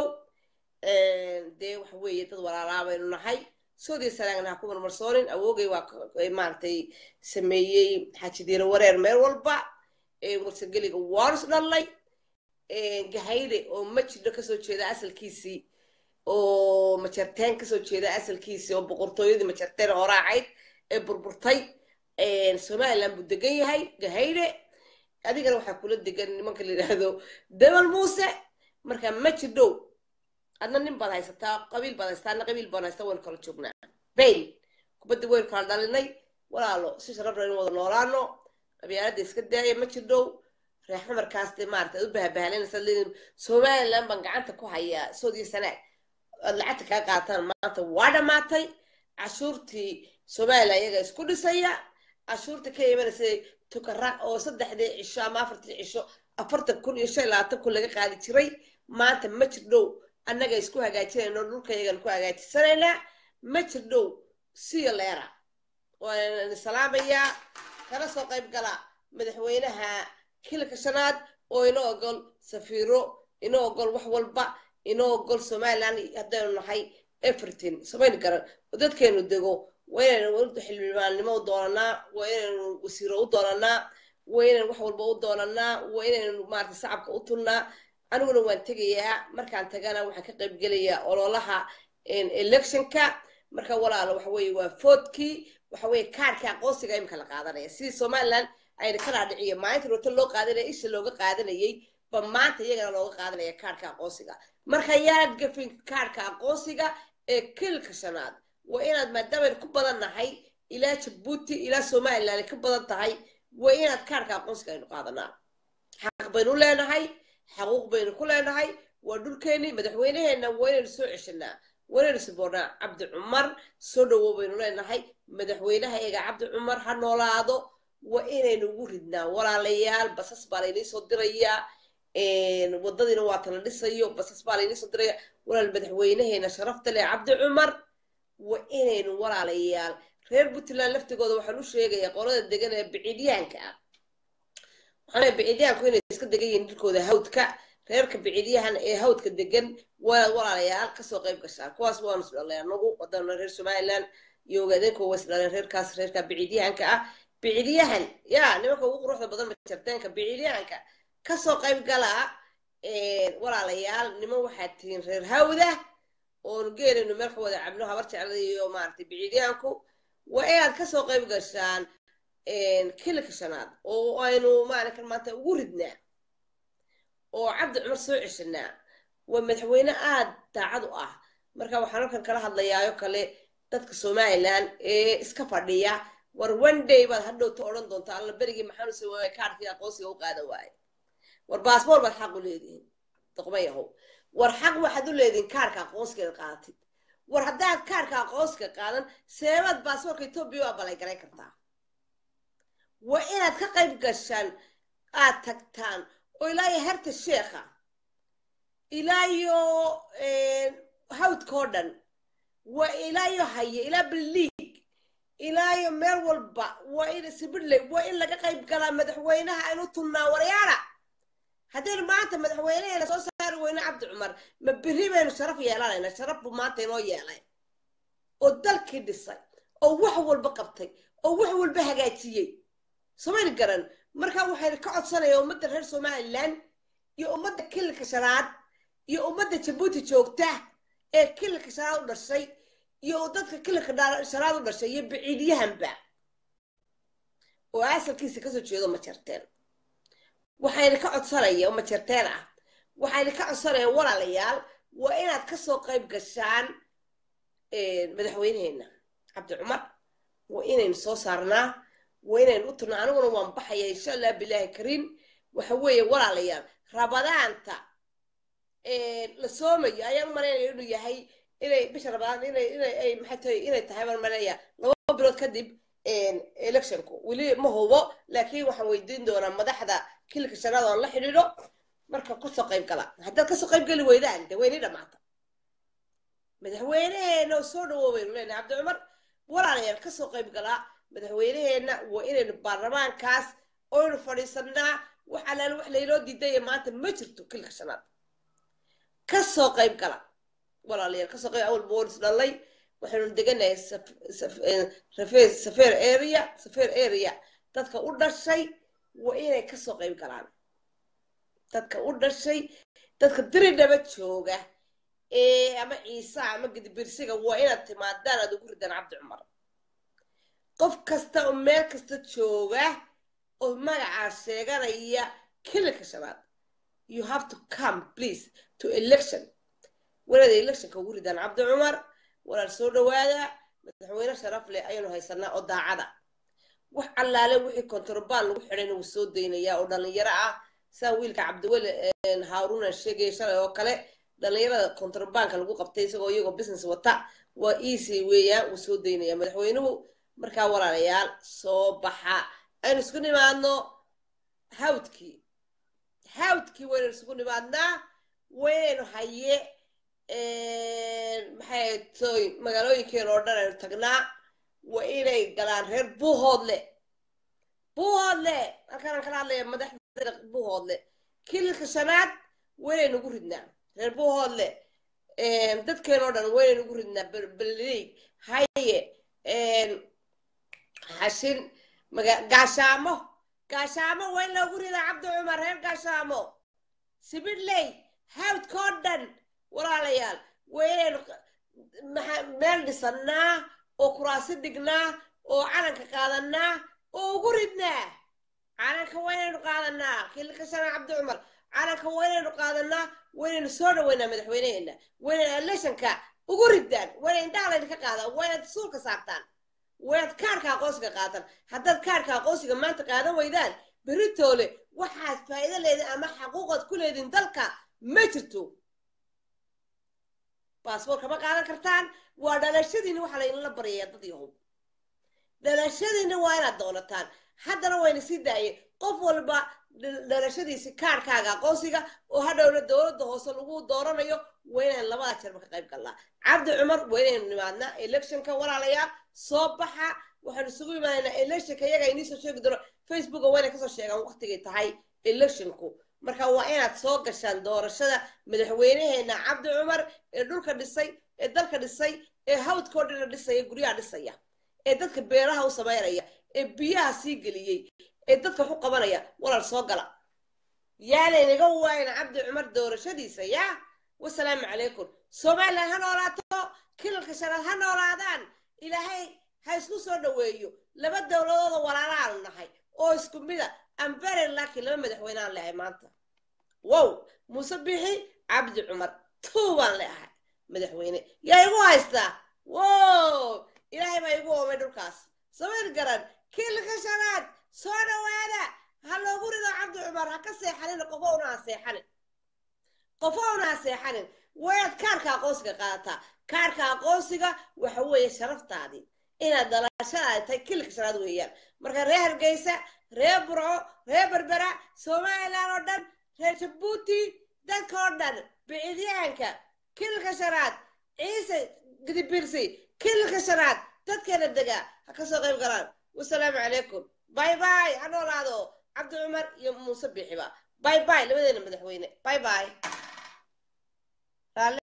dee waxa weeye dad walaalaa baynu nahay soodiya sanaagna ha ku marmarsoonin awoogay waa maaragtay sameeyey xaajidiira wareer meel walba warsageliga waarus dhallay gahayde oo majidho kasoo jeeda asalkiisii oo majarteen kasoo jeeda asalkiisii oo boqortooyadii majarteen hore ahayd ee burburtay somaliland buu degan yahay gahayde adigana waxaa kula degan nimanka la yidhaahdo debel muuse marka ma jidhow adna nin baad haysataa qabiil baad haysataa adna qabiil baan haystaa waynu kala joognaa bayn kubadda waynu kala dhalinay walaalo si sharafna inu wada noolaano qabyaaladda iska daaya ma jidhow reer xamarkaas dee maarata ad u bahabahlanaysa leedin somaliland baan gacanta ku hayaa soodiyo sanaag aad lacagta kaa qaataan maanta waa dhammaatay cashuurtii somaliland iyaga isku dhisaya cashuurta ka imanaysa tukara oo saddexdii cisho ama afartii cisho afartan kun iyo shan labaatan kun laga qaadi jiray maanta ma jirdhow annaga isku hagaajinayno dhulka iyagan ku hagaajisanaynaa ma jirdhow siyo leera waan salaamayaa kala soo qayb gala madaxweynaha kilka shanaad oo inoo ogol safiiro inoo ogol wax walba inoo ogol somaliland haddaynu nahay everything samayn garan oo dadkeenu dego waa inaynu xildhibaannimo u doonanaa waa inaynu wasiiro u doonanaa waa inaynu wax walba u doonanaa waa inaynu maarata shacabka u tulnaa aniguna waan tegayaa markaan tagana waxaan ka qayb gelayaa ololaha electionka marka walaalo waxa weeye waa foodkii waxa weeye kaarka aqoonsiga imika la qaadanaya sidii somaliland ayna ka dhaadhiciyo maalinta roota loo qaadanaya isha looga qaadanayay ba maanta iyagana looga qaadanaya kaarka aqoonsiga marka yaad gafin kaarka aqoonsiga ee kilka shanaad waa inaad maadaamayn ku badan nahay ilaa jabuuti ilaa somaliland ay ka badan tahay waa inaad kaarka aqoonsiga aynu qaadanaa xaq baynu leenahay xaquuq baynu ku leenahay waa dhulkeennii madaxweyneheenna waa inaynu soo ceshanaa waa inaynu siboonaa cabdi cumar soo dhawow baynu leenahay madaxweynaha eega cabdi cumar ha noolaado waa inaynu ugu ridnaa walaalayaal basas baa laynii soo dirayaa wadadiina waa tala dhisayo basas baa laynii soo diraya walaal madaxweynaheena sharafta leh cabdi cumar waa inaynu walaalayaal reer puntland laftigooda waxaan u sheegayaa qolada degan ee biciidyaanka ah waxaan biciidyaanku inay iska degan yihiin dhulkooda hawdka reerka biciidyahan ee hawdka degan waad walaalayaal kasoo qayb gashaan kuwaas waanu isdhalay anagu wadana reer somaliland iyo ogaadeenka waa isdhaleen reerkaas reerka biciidyahanka ah biciidyahan ya nimanka ugu quruxda badan majarteenka biciidyahanka kasoo qayb galaa walaalayaal niman waxaad tihiin reer hawda oonu geelayno meel ka wada cabno habar jeclada iyo maaragtay biciidyahanku waa inaad kasoo qayb gashaan kilika shanaad oo aynu maalinkan maanta ugu ridnaa oo cabdi cumar soo ceshanaa waa madaxweyne aad daacad u ah marka waxaan halkan kala hadlayaayo kale dadka somaliland ee iska fadhiya war one day baad hadhowta odhan doontaa alla berigii maxaanu se waaya kaarkii aqoonsiga u qaadan waaye war baasboor baad xaq u leedihiin doqmayahow war xaq waxaad u leedihiin kaarka aqoonsiga qaadatid war haddaad kaarka aqoonsiga qaadan seebaad baasboorka etoobiya waa balay kartaa waa inaad ka qayb gashaan aad tagtaan oo ilaa iyo herta sheekha ilaa iyo hawdkao dhan waa ilaa iyo haye ilaa biliig ilaa iyo meel walba waa in sibidley waa in laga qayb galaa madaxweynaha aynu tunnaa waryaara haddaynu maanta madaxweyneheena soo saari weyne cabdi cumar ma beri baynu sharaf yeelanayna sharaf buu maanta inoo yeelay oo dalkii dhisay oo wax walba qabtay oo wax walba hagaajiyey somayna garan marka waxayna ka codsanaya ummadda reer somaliland iyo ummadda kililka shanaad iyo ummadda jabuuti joogta ee kililka shanaad u dhashay iyo dadka kililka shanaad u dhashay iyo biciidyahanba oo asalkiisa kasoo jeedo majarteen waxayna ka codsanaya oo majarteen ah waxayna ka codsanayaan walaalayaal waa inaad kasoo qayb gashaan madaxweyneheena cabdi cumar waa inaynu soo saarnaa waa inaynu u tirnaa aniguna waan baxaya insha allah bilaahi kariim waxa weeye walaalayaal rabadaanta la soomayo ayaan u malaynaya inuu yahay inay bisha rabadaan inay inay ay maxay tahay inay tahay baan malaynaya laba bilood kadib electionku weli ma hubo laakiin waxaan weydiin doonaa madaxda kilka shanaad oon la xidhiidho marka kasoo qayb gala haddaad kasoo qayb geli weydaan de weyni dhamaata madaxweyneheena oo soo dhawoobaynu leenahay cabdi cumar walaalayaal kasoo qayb galaa madaxweyneheenna waa inaynu baarlamaankaas oynu fadhiisanaa wax alaal wax laynoo diidaya maanta ma jirto kilka shanaad kasoo qayb gala walaalayaal kasoo qayb awal boolis dhalay waxaynu deganahay safeer area safeer area dadka u dhashay waa inay kasoo qayb galaan dadka u dhashay dadka diridhaba jooga ee ama ciisa ama gidibirsiga waa inaad timaadaan aad ugu ridaan cabdi cumar qof kasta oo meel kasta jooga oo magacaa sheeganaya kililka shanaad you have to come please to election walaada electionka ugu ridaan cabdi cumar walaal soo dhawaada madaxweyne sharaf leh ayaynu haysanaa oo daacada wax allaale wixii kontrabaan lagu xidhayna wuu soo daynayaa oo dhallinyaro ah saa wiilka cabdiweli haaruna sheegaya shalay oo kale dhallinyarada kontrabaanka lagu qabtay isagoo iyagoo business wata waa easy weeyaan wuu soo daynaya madaxweynuhu markaa walaalayaal soo baxa aynu isku nimaadno hawdkii hawdkii waynu isugu nimaadnaa waynaynu haye maxay toy magaalooyinkeena oo dhan aynu tagnaa waa inay galaan reer buuhoodle buuhoodle halkaanaan kala hadlaya madaxda buuhoodle kililka shanaad waynaynu ugu ridnaa reer buuhoodle dadkeena oo dhan waynaynu ugu ridnaa belliig haye xashin gaashaamo gaashaamo waa in loogu ridaa cabdi cumar reer gaashaamo sibidley hawdkoo dhan walaalayaal waa inaynu meel dhisannaa oo kuraasi dhignaa oo calanka qaadanaa oo ugu ridnaa calanka waa inaynu qaadanaa kilka shana cabdi cumar calanka waa inaynu qaadanaa waa inaynu soo dhaweynaa madaxweyneheena waa inaynu electionka ugu riddaan waa inay indhaha laydinka qaadaan waa inaad suulka saartaan waad kaarka aqoonsiga qaatan haddaad kaarka aqoonsiga maanta qaadan weydaan beritoole waxaad faa'iido leedin ama xaquuqaad ku leedin dalka ma jirto baasboorka ma qaadan kartaan waa dhalashadiina waxaa laydinla baryaya dad yahow dhalashadiina waa inaad doonataan haddana wayna sii daayeen qof walba dhalashadiisi kaarkaaga aqoonsiga oo hadhowna dowladda hoose lagu dooranayo waa inaan labada jeerba ka qayb galnaa cabdi cumar waa inaynu nimaadnaa electionka walaalayaal soo baxa waxaanu isugu imaanaynaa electionka iyaga inii soo sheegi doono facebooka waa inay kasoo sheegaan waqtigay tahay electionku marka waa inaad soo gashaan doorashada madaxweynaheena cabdi cumar ee dhulka dhisay ee dalka dhisay ee hawdkao dhina dhisaya guryaha dhisaya ee dadka beeraha u samaynaya ee biyaha sii geliyey ee dadka waxu qabanaya walaal soo gala yaanaynaga waayna cabdi cumar doorashadiisa yaa wasalaamu calaykum somalilan ha noolaato kilalka shanaad ha noolaadaan ilaahay ha isku soo dhoweeyo laba dowladooda walaalaanu nahay oo isku mida ambere laakiin laba madaxweyne aan leehay maanta wow muuse bixi cabdi cumar tuu baan leehay madaxweyne yaa igu haystaa wow ilaahay baa igu oomay dhulkaas samayn garan kiilka shanaad soo dhowaada ha loogu rido cabdi cumar ha ka seexanin qofo una ha seexanin qofo una ha seexanin wayaad kaarka aqoonsiga qaadataa kaarka aqoonsiga waxa weeye sharaftaadii inaad dalashadaadi tahay kiilka shanaad weeyaan marka reer hargeysa reer burco reer berbera somalilan oo dhan reer jabuuti dadka oo dhan bicidyaanka kiilka shanaad ciise gidibirsi kiilka shanaad dadkeena degaa ha ka soo qayb galaan wasalaamu calaykum باي باي هنو هذا عبد العمر يا موسى بيحبا باي باي لبدينا مدحوينه باي باي